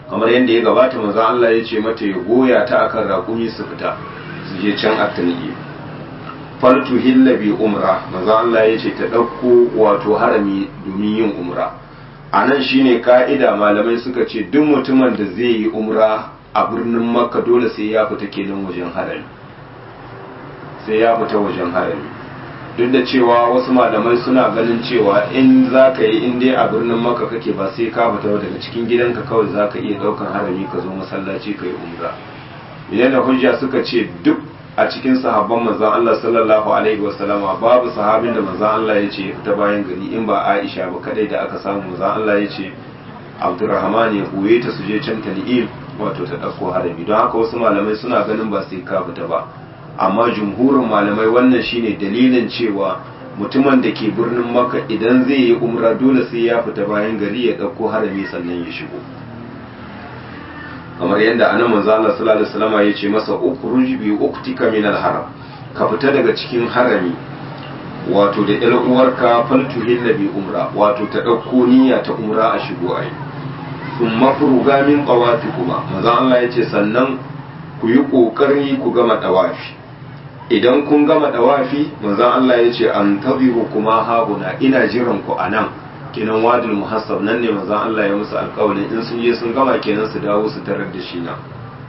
[SPEAKER 1] kamar yadda ya gabata manzon Allah ya ce mata ya goya ta akan raƙumi su fita su je can at-tan'im faltu hilla bi umra manzon Allah ya ce ta ɗauko wato harami domin yin umra a nan shine ka'ida malamai suka ce duk mutumin da zai yi umra a birnin makka dole sai ya fita kenan wajen harami sai ya fita wajen harami duk da cewa wasu malamai suna ganin cewa in za ka yi in dai a birnin makka kake ba sai ka fita daga cikin gidanka kawai za ka iya ɗaukan harami ka zo masallaci ka yi umra idan da hujja suka ce duk a cikin sahabban manzon Allah sallallahu alaihi wasallama babu sahabin da manzon Allah ya ce ya fita bayan gari in ba Aisha ba kadai da aka samu manzon Allah ya ce Abdurrahman ya koye ta su je can Tan'im wato ta ɗauko harami don haka wasu malamai suna ganin ba sai ka fita ba amma jumhurin malamai wannan shine dalilin cewa mutumin da ke birnin Makka idan zai yi umra dole sai ya fita bayan gari ya ɗauko harami sannan ya shigo kamar yadda anan manzo Allah sallallahu alaihi wasallam ya ce masa ukhruj bi uktika min al-haram ka fita daga cikin harami wato da ƴar uwarka faltuhilla bi umra wato ta dauko niyya ta umra a shigo ai thumma furuga min tawafikuma manzo Allah ya ce sannan ku yi kokari ku gama dawafi idan kun gama dawafi manzo Allah ya ce an tabiru kuma haguna ina jiran ku anan kenan wadul muhassab nan ne manzon Allah ya musu alƙawarin in sun je sun gama kenan su dawo su tarar da shi na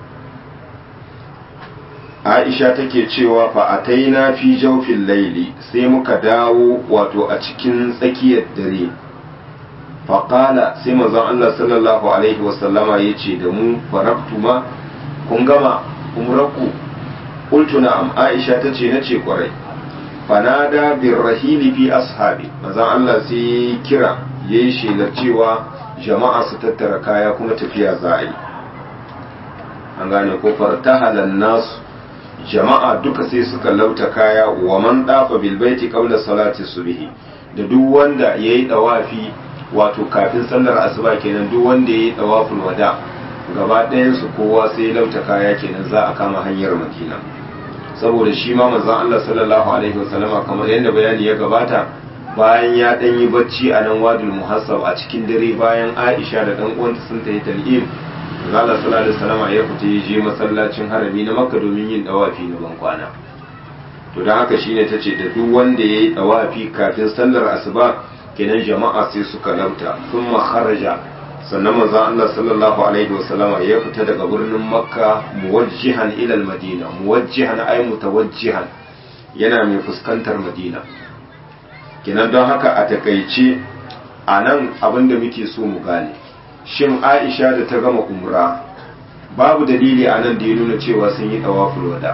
[SPEAKER 1] Aisha take cewa fa ataina fi jawfil laili sai muka dawo wato a cikin tsakiyar dare fa qala sai manzon Allah sallallahu alaihi wasallama yace da mu faraktuma kun gama umraku qultu na'am Aisha tace nace kwarai fanada birrahili fi ashabi mazan Allah sai kira ya yi shelar cewa jama'a su tattara kaya kuma tafiya za a yi an gane ko fartahalan nasu jama'a duka sai suka lauta kaya wa man dafa bilbaiti qabla salati subhi da duk wanda yayi dawafi wato kafin sallar asuba kenan duk wanda yayi dawaful wada gaba ɗayan su kowa sai lauta kaya kenan za a kama hanyar madina saboda shi ma manzon Allah sallallahu alaihi wasallama kamar yadda bayani ya gabata bayan ya dan yi bacci a nan wadul muhassab a cikin dare bayan Aisha da dan uwanta sun tayi tal'im Allah sallallahu alaihi wasallama ya fita ya je masallacin harami na Makka domin yin dawafi na ban kwana to dan haka shine tace da duk wanda yayi dawafi kafin sallar asuba kenan jama'a sai suka lauta thumma kharaja sannan manzon Allah sallallahu alaihi wasallama ya fita daga birnin Makka muwajjihan ila madina muwajjihan ay mutawajjihan yana mai fuskantar Madina kenan don haka a takaice a nan abinda muke so mu gane shin Aisha da ta gama umra babu dalili a nan da ya nuna cewa sun yi tawaful wada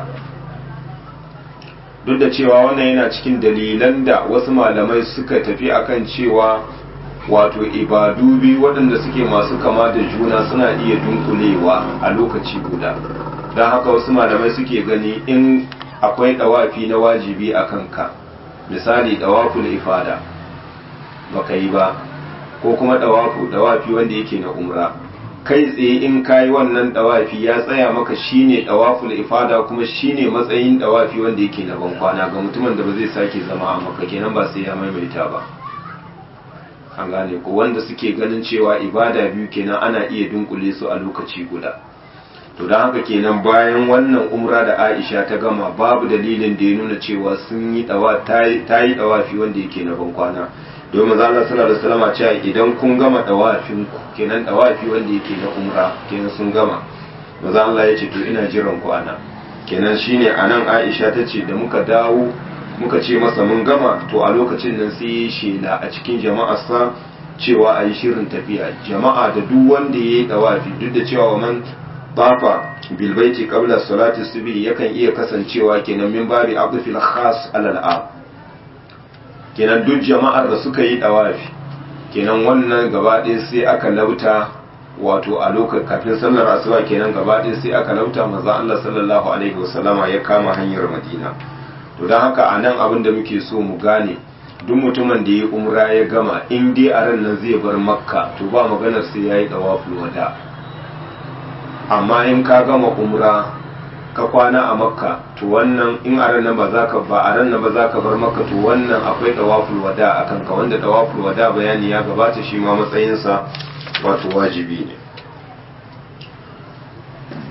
[SPEAKER 1] duk da cewa wannan yana cikin dalilan da wasu malamai suka tafi akan cewa wato ibadu biyu waɗanda suke masu kama da juna suna iya dunkulewa a lokaci guda don haka wasu malamai suke gani in akwai ɗawafi na wajibi a kanka misali ɗawaful ifada baka yi ba ko kuma ɗawafu ɗawafi wanda yake na umra kai tsaye in kayi wannan ɗawafi ya tsaya maka shine ɗawaful ifada kuma shine matsayin ɗawafi wanda yake na bankwana ga mutumin da ba zai sake zama a maka kenan ba sai ya maimaita ba an gane ko wanda suke ganin cewa ibada biyu kenan ana iya dunkule su a lokaci guda to don haka kenan bayan wannan umra da aisha ta gama babu dalilin da ya nuna cewa sun yi dawa ta yi dawafi wanda yake na ban kwana domin za Allah sallallahu alaihi wasallam cewa idan kun gama dawafin ku kenan dawafi wanda yake na umra kenan sun gama maza Allah ya ce to ina jiran ku ana kenan shine anan Aisha ta ce da muka dawo muka ce masa mun gama to a lokacin nan sai ya shela a cikin jama'arsa cewa a yi shirin tafiya jama'a da duk wanda ya yi dawafi duk da cewa man tafa bilbaiti qabla salati subhi yakan iya kasancewa kenan min babi abdul khas alal am kenan duk jama'ar da suka yi dawafi kenan wannan gaba ɗaya sai aka lauta wato a lokacin kafin sallar asuba kenan gaba ɗaya sai aka lauta manzo Allah sallallahu alaihi wasallama ya kama hanyar Madina to don haka a nan abin da muke so mu gane duk mutumin da ya umra ya gama in dai a ran nan zai bar makka to ba maganar sai ya yi ɗawaful wada amma in ka gama umra ka kwana a makka to wannan in a ran nan ba za ka ba a ran nan ba za ka bar makka to wannan akwai ɗawaful wada a kanka wanda ɗawaful wada bayani ya gabata shi ma matsayinsa wato wajibi ne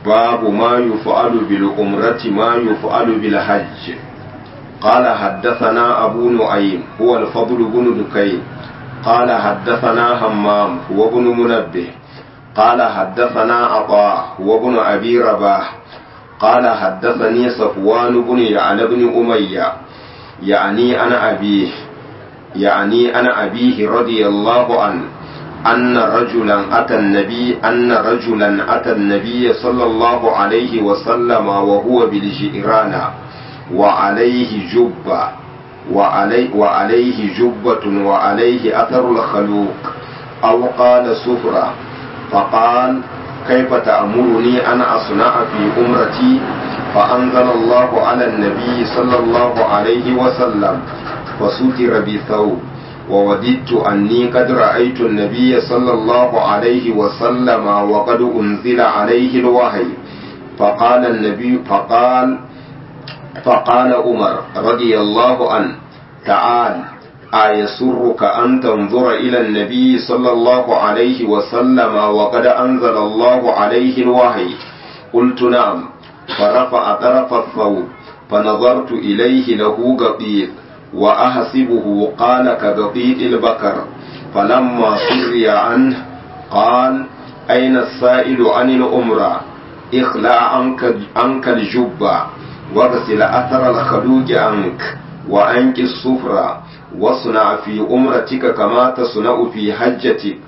[SPEAKER 1] باب ما يفعل بالعمرة ما يفعل بالحج قال حدثنا أبو نعيم هو الفضل بن دكين قال حدثنا همام هو بن منبه قال حدثنا عطاء هو بن أبي رباح قال حدثني صفوان بن يعلى بن أمية يعني أنا أبيه يعني أنا أبيه رضي الله عنه أن رجلا أتى النبي أن رجلا أتى النبي صلى الله عليه وسلم وهو بالجيران وعليه جبة وعلي وعليه جبة وعليه أثر الخلوق أو قال سفرة فقال كيف تأمرني أن أصنع في أمرتي فأنزل الله على النبي صلى الله عليه وسلم فستر بثوب ووددت أني قد رأيت النبي صلى الله عليه وسلم وقد أنزل عليه الوحي فقال النبي فقال فقال عمر رضي الله عنه تعال أيسرك أن تنظر إلى النبي صلى الله عليه وسلم وقد أنزل الله عليه الوحي قلت نعم فرفع طرف الثوب فنظرت إليه له قطيع وأحسبه قال كقطيع البكر فلما سري عنه قال أين السائل عن الأمرة اخلع عنك, عنك الجبة واغسل أثر الخلوج عنك وأنك الصفرة واصنع في أمرتك كما تصنع في حجتك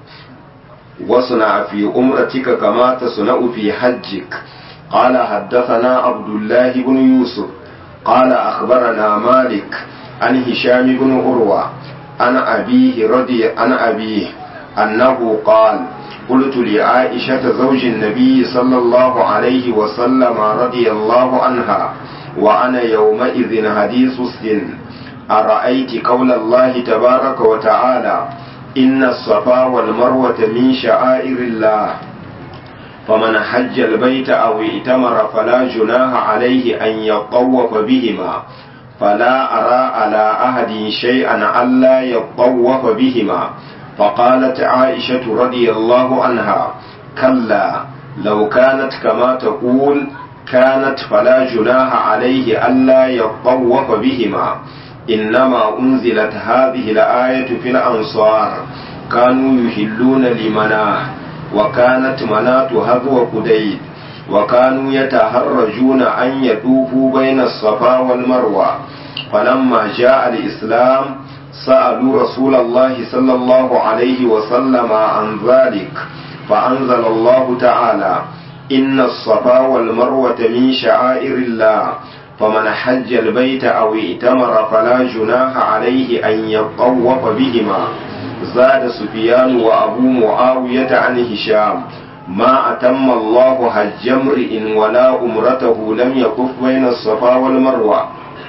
[SPEAKER 1] واصنع في أمرتك كما تصنع في حجك قال حدثنا عبد الله بن يوسف قال أخبرنا مالك عن هشام بن عروة عن أبيه رضي عن أبيه أنه قال قلت لعائشة زوج النبي صلى الله عليه وسلم رضي الله عنها وأنا يومئذ حديث السن أرأيت قول الله تبارك وتعالى إن الصفا والمروة من شعائر الله فمن حج البيت أو ائتمر فلا جناح عليه أن يطوف بهما فلا أرى على أحد شيئا ألا يطوف بهما فقالت عائشة رضي الله عنها كلا لو كانت كما تقول كانت فلا جناح عليه ألا يطوف بهما إنما أنزلت هذه الآية في الأنصار كانوا يهلون لمناه وكانت مناة هذو قديد وكانوا يتهرجون أن يطوفوا بين الصفا والمروة فلما جاء الإسلام سألوا رسول الله صلى الله عليه وسلم عن ذلك فأنزل الله تعالى إن الصفا والمروة من شعائر الله فمن حج البيت أو ائتمر فلا جناح عليه أن يطوف بهما زاد سفيان وأبو معاوية عن هشام ما أتم الله حج امرئ ولا أمرته لم يكف بين الصفا والمروة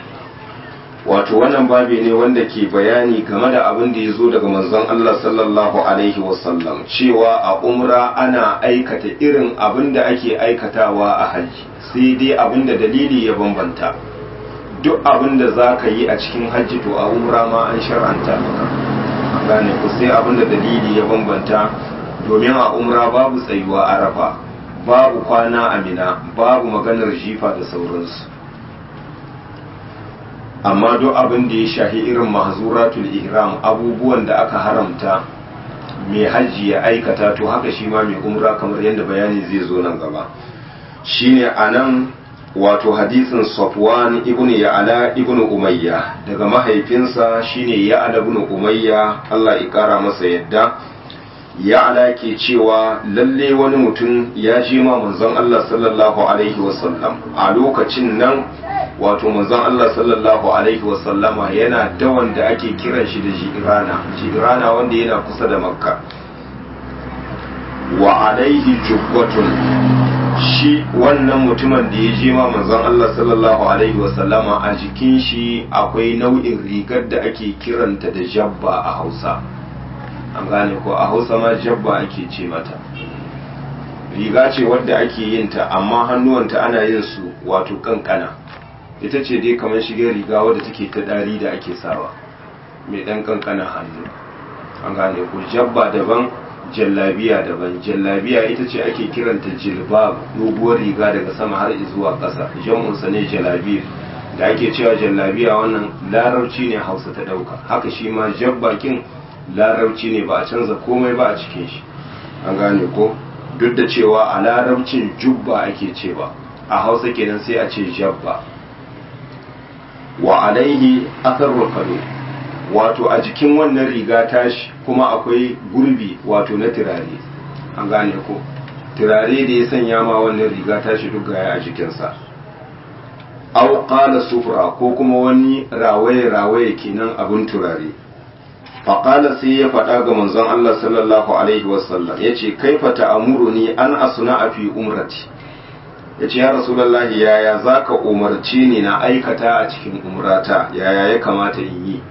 [SPEAKER 1] wato wannan babi ne wanda ke bayani game da abin da ya zo daga manzon Allah sallallahu alaihi wasallam cewa a umra ana aikata irin abin da ake aikatawa a hajji sai dai abin da dalili ya bambanta duk abin da za ka yi a cikin hajji to a umra ma an shar'anta maka gane ku sai abin da dalili ya bambanta domin a umra babu tsayuwa arafa babu kwana amina babu maganar jifa da sauransu amma duk abin da ya shahi irin mahzuratul ihram abubuwan da aka haramta mai hajji ya aikata to haka shi ma mai umra kamar yadda bayani zai zo nan gaba shine anan wato hadisin Safwan ibn Ya'la ibn Umayya daga mahaifinsa shine Ya'la ibn Umayya Allah ya kara masa yadda Ya'la ke cewa lalle wani mutum ya ji ma manzon Allah sallallahu alaihi wasallam a lokacin nan wato manzon Allah sallallahu alaihi wasallama yana da wanda ake kiran shi da Jirana Jirana wanda yana kusa da Makka wa alaihi jubbatun shi wannan mutumin da ya je ma manzon Allah sallallahu alaihi wasallama a jikin shi akwai nau'in rigar da ake kiranta da jabba a Hausa an gane ko a Hausa ma jabba ake ce mata riga ce wadda ake yin ta amma hannuwanta ana yin su wato kankana ita ce dai kamar shige riga wadda take ta dari da ake sawa mai dan kankana hannu an gane ko jabba daban jallabiya daban jallabiya ita ce ake kiranta jilbab doguwar riga daga sama har zuwa ƙasa jam'unsa ne jalabi da ake cewa jallabiya wannan larabci ne hausa ta ɗauka haka shi ma jabbakin larabci ne ba a canza komai ba a cikin shi an gane ko duk da cewa a larabcin jubba ake cewa a hausa kenan sai a ce jabba wa alaihi atharul kado wato a jikin wannan riga tashi kuma akwai gurbi wato na turare an gane ko turare da ya sanya ma wannan riga tashi duk gaya a jikinsa au qala sufra ko kuma wani rawaye rawaye kenan abin turare faƙala sai ya faɗa ga manzon Allah sallallahu alaihi wasallam ya ce kaifa ta'amuruni an asuna a fi umrati ya ce ya rasulallahi yaya za ka umarci ni na aikata a cikin umrata yaya ya kamata in yi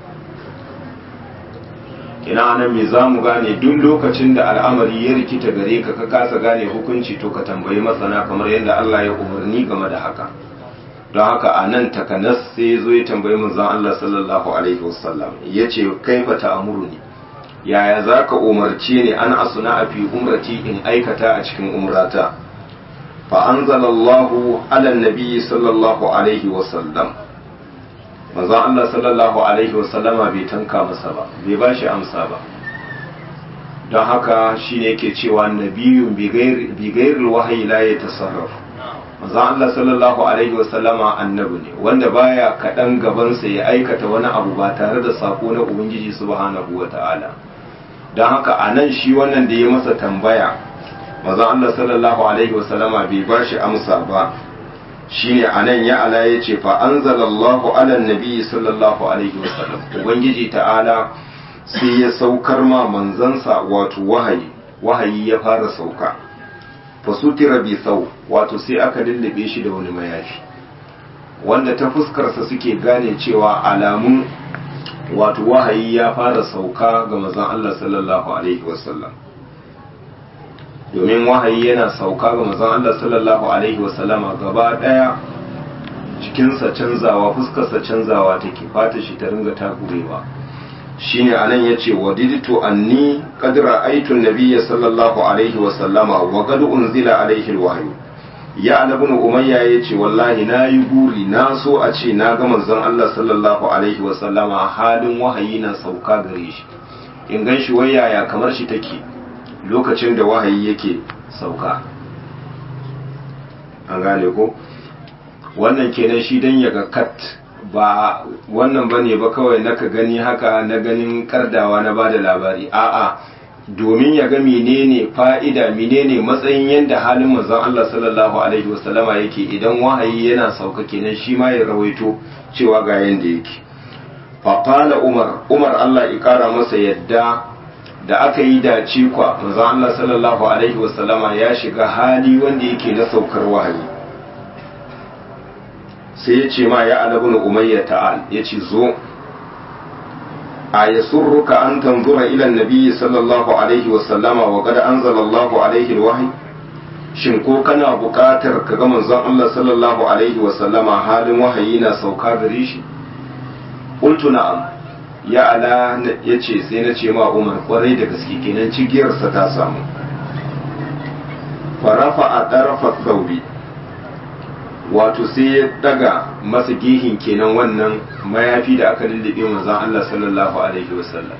[SPEAKER 1] ina nan me za mu gane duk lokacin da al'amari ya rikita gare ka ka kasa gane hukunci to ka tambayi masana kamar yadda Allah ya umarni game da haka don haka a nan takanas sai ya zo ya tambayi manzon Allah sallallahu alaihi wasallam ya ce kaifa ta'amuruni yaya za ka umarce ni an asuna a fi umrati in aikata a cikin umrata fa anzalallahu ala nabi sallallahu alaihi wasallam manzon Allah sallallahu alaihi wasallama bai tanka masa ba bai ba shi amsa ba don haka shine yake cewa nabiyun bi ghairi wahayi la yatasarrafu manzon Allah sallallahu alaihi wasallama annabi ne wanda baya kaɗan gabansa ya aikata wani abu ba tare da sako na ubangiji subhanahu wata'ala don haka a nan shi wannan da ya masa tambaya manzon Allah sallallahu alaihi wasallama bai ba shi amsa ba shine a nan ya ala ya ce fa anzalallahu ala nabi sallallahu alaihi wasallam ubangiji ta'ala sai ya saukar ma manzansa wato wahayi wahayi ya fara sauka fasutira bi sau wato sai aka lullube shi da wani mayafi wanda ta fuskarsa suke gane cewa alamun wato wahayi ya fara sauka ga mazan Allah sallallahu alaihi wasallam domin wahayi yana sauka ga mazan Allah sallallahu alaihi wasallama gaba daya cikinsa canzawa fuskarsa canzawa take fata shi ta ringa takurewa shine anan yace wadiditu anni qad ra'aytu an-nabiyya sallallahu alaihi wa sallama wa qad unzila alaihi al-wahyu ya ibn umayya yace wallahi nayi buri na so a ce na ga manzon Allah sallallahu alaihi wa sallama halin wahayi na sauka gare shi in gan shi wayaya kamar shi take lokacin da wahayi yake sauka an gane ko wannan kenan shi dan ya ga kat ba wannan bane ba kawai naka gani haka na ganin kardawa na bada labari a'a domin ya ga menene fa'ida menene matsayin yanda halin manzon Allah sallallahu alaihi wasallama yake idan wahayi yana sauka kenan shi ma ya rawaito cewa ga yanda yake fa qala umar umar Allah ya kara masa yadda da aka yi dace kwa manzon Allah sallallahu alaihi wasallama ya shiga hali wanda yake na saukar wahayi sai ya ce ma ya alabun umayya ta'al ya ce zo a ya surruka an tanzura ilan nabi sallallahu alaihi wasallama wa kada an zalallahu alaihi wahayi shin ko kana buƙatar ka ga manzon Allah sallallahu alaihi wasallama halin wahayi na sauka gare shi qultu na'am ya ala ya ce sai na ce ma umar kwarai da gaske kenan cigiyarsa ta samu farafa a ɗarafa sauri wato sai ya daga masa gihin kenan wannan mayafi da aka lullube manzon Allah sallallahu alaihi wasallam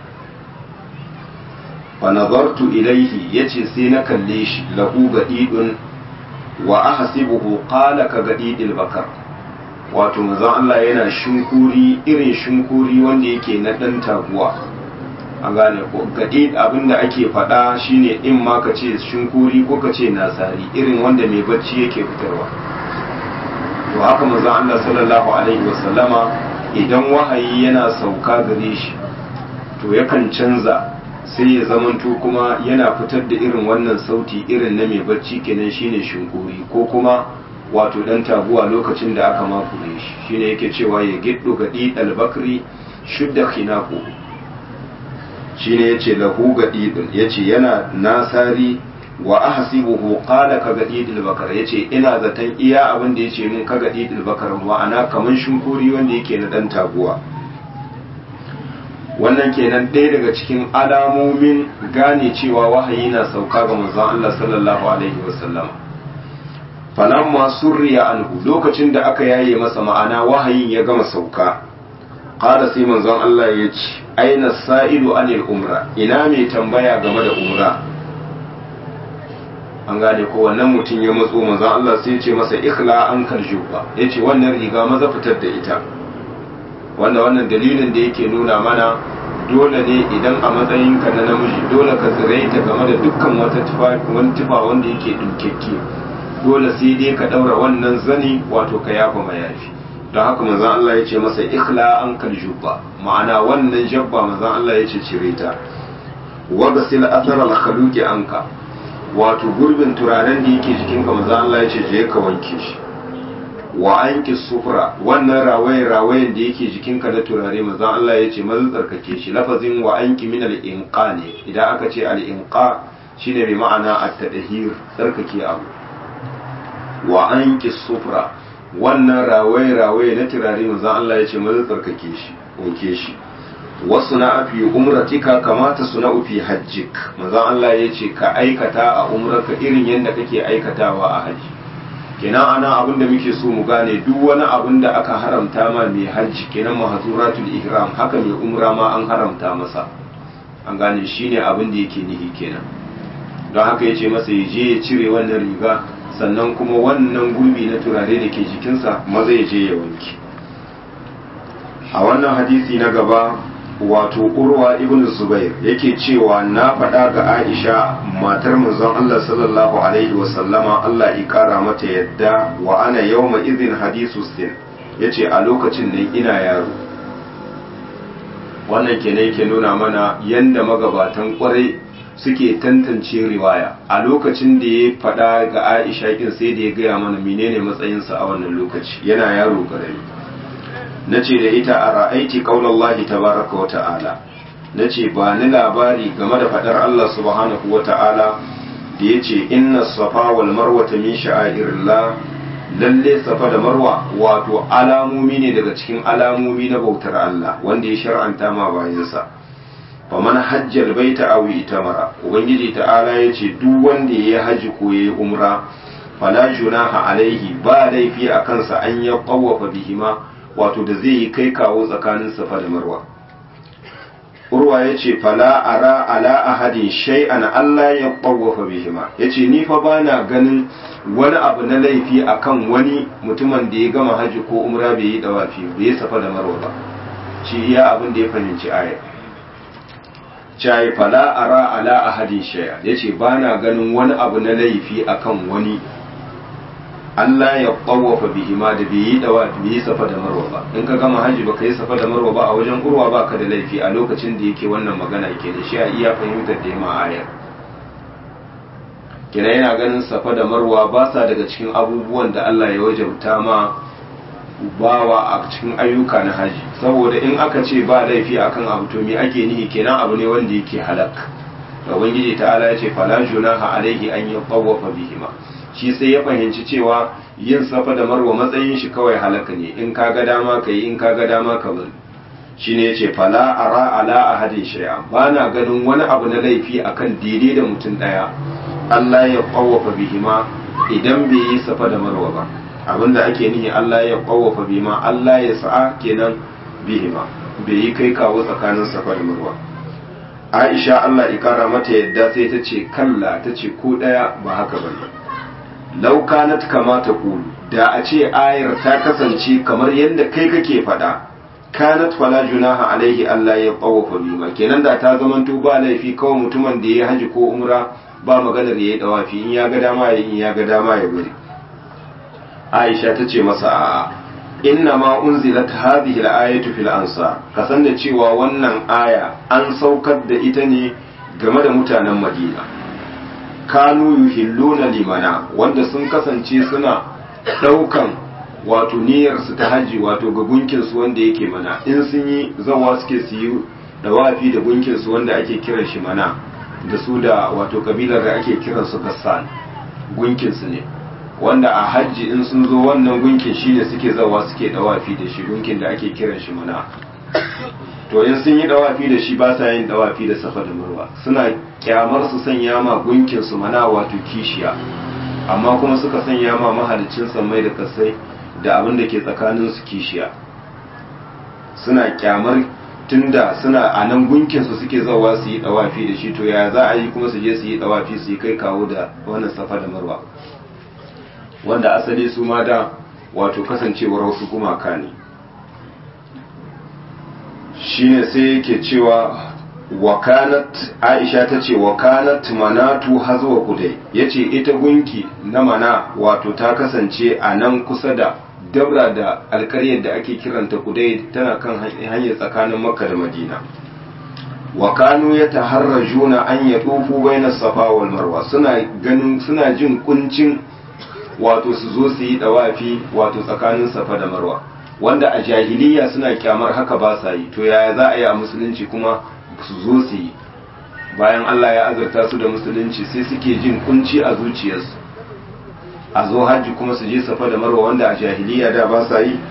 [SPEAKER 1] fa nazartu ilaihi yace sai na kalle shi lahu gadidun wa ahsibuhu qala ka gadidil bakar wato manzon Allah yana shinkuri irin shinkuri wanda yake na dan taguwa an gane ko gadid abinda ake faɗa shine in ma ka ce shinkuri ko ka ce nasari irin wanda mai bacci yake fitarwa to haka manzon Allah sallallahu alaihi wasallama idan wahayi yana sauka gare shi to yakan canza sai ya zamanto kuma yana fitar da irin wannan sauti irin na mai bacci kenan shine shinkuri ko kuma wato dan taguwa lokacin da aka makure shi shine yake cewa ya giddo gadi albakri shudda khinaku shine yace lahu gadi yace yana nasari wa ahsibuhu qala ka gadidil bakar yace ina zaton iya abin da yace mun ka gadidil bakar ma'ana kaman shinkuri wanda yake na dan taguwa wannan kenan ɗaya daga cikin alamomin gane cewa wahayi na sauka ga manzon Allah sallallahu alaihi wasallam falamma surriya anhu lokacin da aka yaye masa ma'ana wahayin ya gama sauka qala sai manzon Allah ya ce aina sa'ilu anil umra ina mai tambaya game da umra an gane ko wannan mutum ya matso manzon Allah sai ya ce masa ikhla an kaljuba yace wannan riga maza fitar da ita wanda wannan dalilin da yake nuna mana dole ne idan a matsayinka na namiji dole ka tsiraita game da dukkan wata tufa wani tufa wanda yake dinkekke dole sai dai ka daura wannan zani wato ka yafa mayafi don haka manzon Allah ya ce masa ikhla an kaljuba ma'ana wannan jabba manzon Allah ya ce cire ta wa gasil athar al khaluqi anka wato gurbin turaren da yake jikinka manzon Allah ya ce je ka wanke shi wa anki sufra wannan rawaye rawayen da yake jikinka na turare manzon Allah ya ce maza tsarkake shi lafazin wa anki min al inqa ne idan aka ce al inqa shine mai ma'ana at tadhir tsarkake abu wa anki sufra wannan rawaye rawaye na turare manzon Allah ya ce maza tsarkake shi wanke shi wasu na fi umratika kamata suna fi hajjik manzon Allah ya ce ka aikata a umrarka irin yadda kake aikatawa a hajji kenan ana abin da muke so mu gane duk wani abin da aka haramta ma mai hajji kenan mahzuratul ihram haka mai umra ma an haramta masa an gane shine abin da yake nihi kenan don haka yace masa ya je ya cire wannan riga sannan kuma wannan gurbi na turare da ke jikinsa maza ya je ya wanke a wannan hadisi na gaba wato urwa ibn zubair yake cewa na faɗa ga aisha matar manzon Allah sallallahu alaihi wa sallama Allah ya kara mata yadda wa ana yawma idhin hadisu sin yace a lokacin ne ina yaro wannan kenan yake nuna mana yanda magabatan kwarai suke tantance riwaya a lokacin da ya faɗa ga aisha kin sai da ya gaya mana menene matsayinsa a wannan lokaci yana yaro karami na ce da ita a ra'aiti ƙaunallahi tabaraka wa ta'ala na ce ba ni labari game da faɗar Allah subhanahu wa ta'ala da ya ce inna safa wal marwa ta min sha'airillah lalle safa da marwa wato alamomi ne daga cikin alamomi na bautar Allah wanda ya shar'anta ma bayansa fa man hajjal baita aw itamara ubangiji ta'ala ya ce duk wanda ya haji ko ya umra fala junaha alaihi ba laifi a kansa an ya qawwafa bihima wato da zai yi kai kawo tsakanin safa da marwa urwa ya ce fala ara ala ahadin shay'an Allah ya ɓawafa bihima ya ce ni fa ba na ganin wani abu na laifi akan wani mutumin da ya gama haji ko umra bai yi dawafi bai yi safa da marwa ba shi iya abin da ya fahimci aya cai fala ara ala ahadin shay'an ya ce ba na ganin wani abu na laifi akan wani Allah ya ƙwawafa bihima da bai yi dawa bai yi safa da marwa ba in ka gama hajji baka yi safa da marwa ba a wajen urwa ba ka da laifi a lokacin da yake wannan magana yake da shi a iya fahimtar da ma ayar kina yana ganin safa da marwa ba sa daga cikin abubuwan da Allah ya wajabta ma bawa a cikin ayyuka na haji saboda in aka ce ba laifi akan abu to me ake nihi kenan abu ne wanda yake halak da ubangiji ta'ala ya ce fala junaha alaihi an yaqawwafa bihima shi sai ya fahimci cewa yin safa da marwa matsayin shi kawai halaka ne in ka ga dama ka yi in ka ga dama ka bari shi ne ce fala ara ala ahadin shay'a ba na ganin wani abu na laifi akan daidai da mutum daya Allah ya qawwafa bihima idan bai yi safa da marwa ba abinda ake nihi Allah ya qawwafa bihima Allah ya sa'a kenan bihima bai yi kai kawo tsakanin safa da marwa Aisha Allah ya kara mata yadda sai ta ce kalla ta ce ko daya ba haka bane lau kanat kama ta kulu da a ce ayar ta kasance kamar yadda kai kake faɗa kanat fala junaha alaihi Allah ya qawafa bima kenan da ta zamanto ba laifi kawai mutumin da ya haji ko umra ba maganar yayi dawafi in ya ga dama ya in ya ga dama ya bari Aisha ta ce masa a'a inna ma unzilat hadhihi al-ayatu fil ansar kasan da cewa wannan aya an saukar da ita ne game da mutanen Madina kanu yuhilluna limana wanda sun kasance suna daukan wato niyyar su ta haji wato ga gunkin su wanda yake mana in sun yi zawa suke su yi dawafi da gunkin su wanda ake kiran shi mana da su da wato kabilar da ake kiran su gassan gunkin su ne wanda a hajji in sun zo wannan gunkin shine suke zawa suke dawafi da shi gunkin da ake kiran shi mana to in sun yi dawafi da shi ba sa yin dawafi da safa da marwa suna kyamar su sanya ma gunkin su mana wato kishiya amma kuma suka sanya ma mahalicin sammai da kasai da abin da ke tsakanin su kishiya suna kyamar tunda suna a nan gunkin su suke zawa su yi dawafi da shi to ya za a yi kuma su je su yi dawafi su yi kai kawo da wannan safa da marwa wanda asali su ma da wato kasancewar wasu gumaka ne shine sai yake cewa wakanat aisha ta ce wakanat manatu hazwa kudai ya ce ita gunki na mana wato ta kasance a nan kusa da dabra da alkaryar da ake kiranta kudai tana kan hanyar tsakanin makka da madina wakanu ya taharrajuna an ya tofu bainar safa wal marwa suna ganin suna jin kuncin wato su zo su yi dawafi wato tsakanin safa da marwa wanda a jahiliya suna kyamar haka ba sa yi to yaya za a yi a musulunci kuma su zo su yi bayan Allah ya azurta su da musulunci sai suke jin kunci a zuciyarsu a zo hajji kuma su je safa da marwa wanda a jahiliya da ba sa yi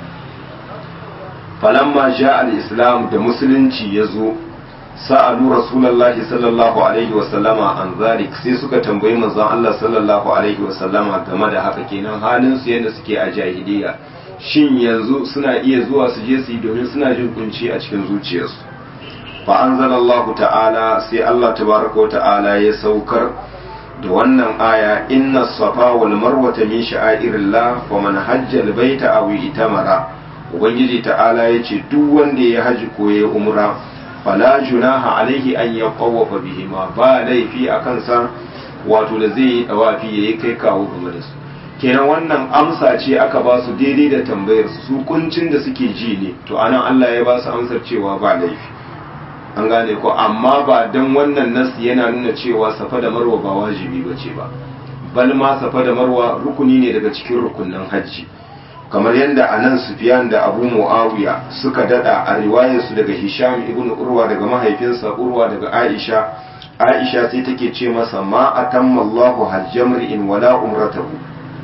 [SPEAKER 1] falamma ja al-islam da musulunci ya zo sa'alu rasulullahi sallallahu alaihi wasallama an zalik sai suka tambayi manzon Allah sallallahu alaihi wasallama game da haka kenan halin su yadda suke a jahiliya shin yanzu suna iya zuwa su je su yi domin suna jin kunci a cikin zuciyarsu fa anzalallahu ta'ala sai Allah tabaraka wa ta'ala ya saukar da wannan aya inna safa wal marwata min sha'airillah fa man hajja al baita aw itamara ubangiji ta'ala yace duk wanda ya haji ko ya umra fala junaha alaihi an yaqawafa bihima ba laifi akan sa wato da zai yi dawafi yayi kai kawo game da su kenan wannan amsa ce aka ba su daidai da tambayar su kuncin da suke ji ne to anan Allah ya ba su amsar cewa ba laifi an gane ko amma ba dan wannan nasi yana nuna cewa safa da marwa ba wajibi bace ba bal ma safa da marwa rukuni ne daga cikin rukunin hajji kamar yadda anan Sufyan da Abu Muawiya suka dada a riwayar su daga Hisham ibn Urwa daga mahaifinsa Urwa daga Aisha Aisha sai take ce masa ma atamma Allahu hajjamri'in wala umratahu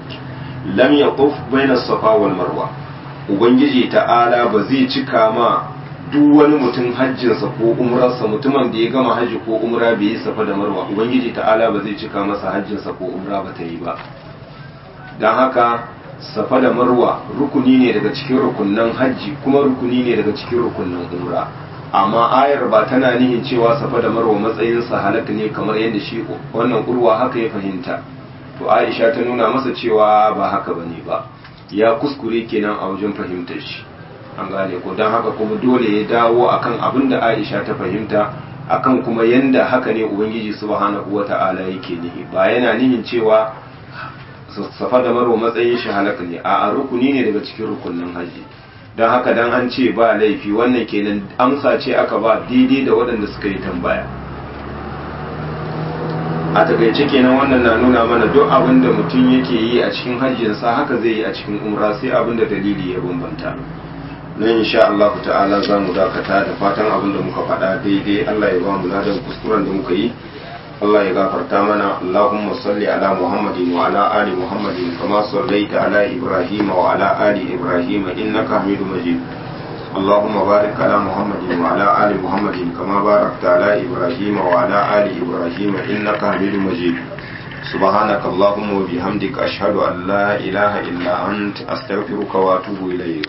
[SPEAKER 1] lam yaquf baina safa wal marwa ubangiji ta'ala ba zai cika ma duk wani mutum hajjinsa ko umrarsa mutumin da ya gama hajji ko umra bai yi safa da marwa ubangiji ta'ala ba zai cika masa hajjinsa ko umra ba ta yi ba don haka safa da marwa rukuni ne daga cikin rukunnan hajji kuma rukuni ne daga cikin rukunnan umra amma ayar ba tana nihin cewa safa da marwa matsayinsa halak ne kamar yadda shi wannan urwa haka ya fahimta to aisha ta nuna masa cewa ba haka bane ba ya kuskure kenan a wajen fahimtar shi an gane ko don haka kuma dole ya dawo akan abin da aisha ta fahimta akan kuma yanda haka ne ubangiji subhanahu wata'ala yake nihi ba yana nihin cewa safa da marwa matsayin shi halak ne a rukuni ne daga cikin rukunin haji don haka dan an ce ba laifi wannan kenan amsa ce aka ba daidai da waɗanda suka yi tambaya a takaice kenan wannan na nuna mana duk abin da mutum yake yi a cikin hajjinsa haka zai yi a cikin umra sai abin da dalili ya bambanta nan insha Allah ta'ala za mu dakata da fatan abin da muka faɗa daidai Allah ya ba mu ladan kuskuren da muka yi Allah ya gafarta mana Allahumma salli ala Muhammadin wa ala ali Muhammadin kama sallaita ala Ibrahim wa ala ali Ibrahim innaka Hamidum Majid اللهم بارك على محمد وعلى آل محمد كما باركت على إبراهيم وعلى آل إبراهيم إنك حميد مجيد سبحانك اللهم وبحمدك أشهد أن لا إله إلا أنت أستغفرك وأتوب إليك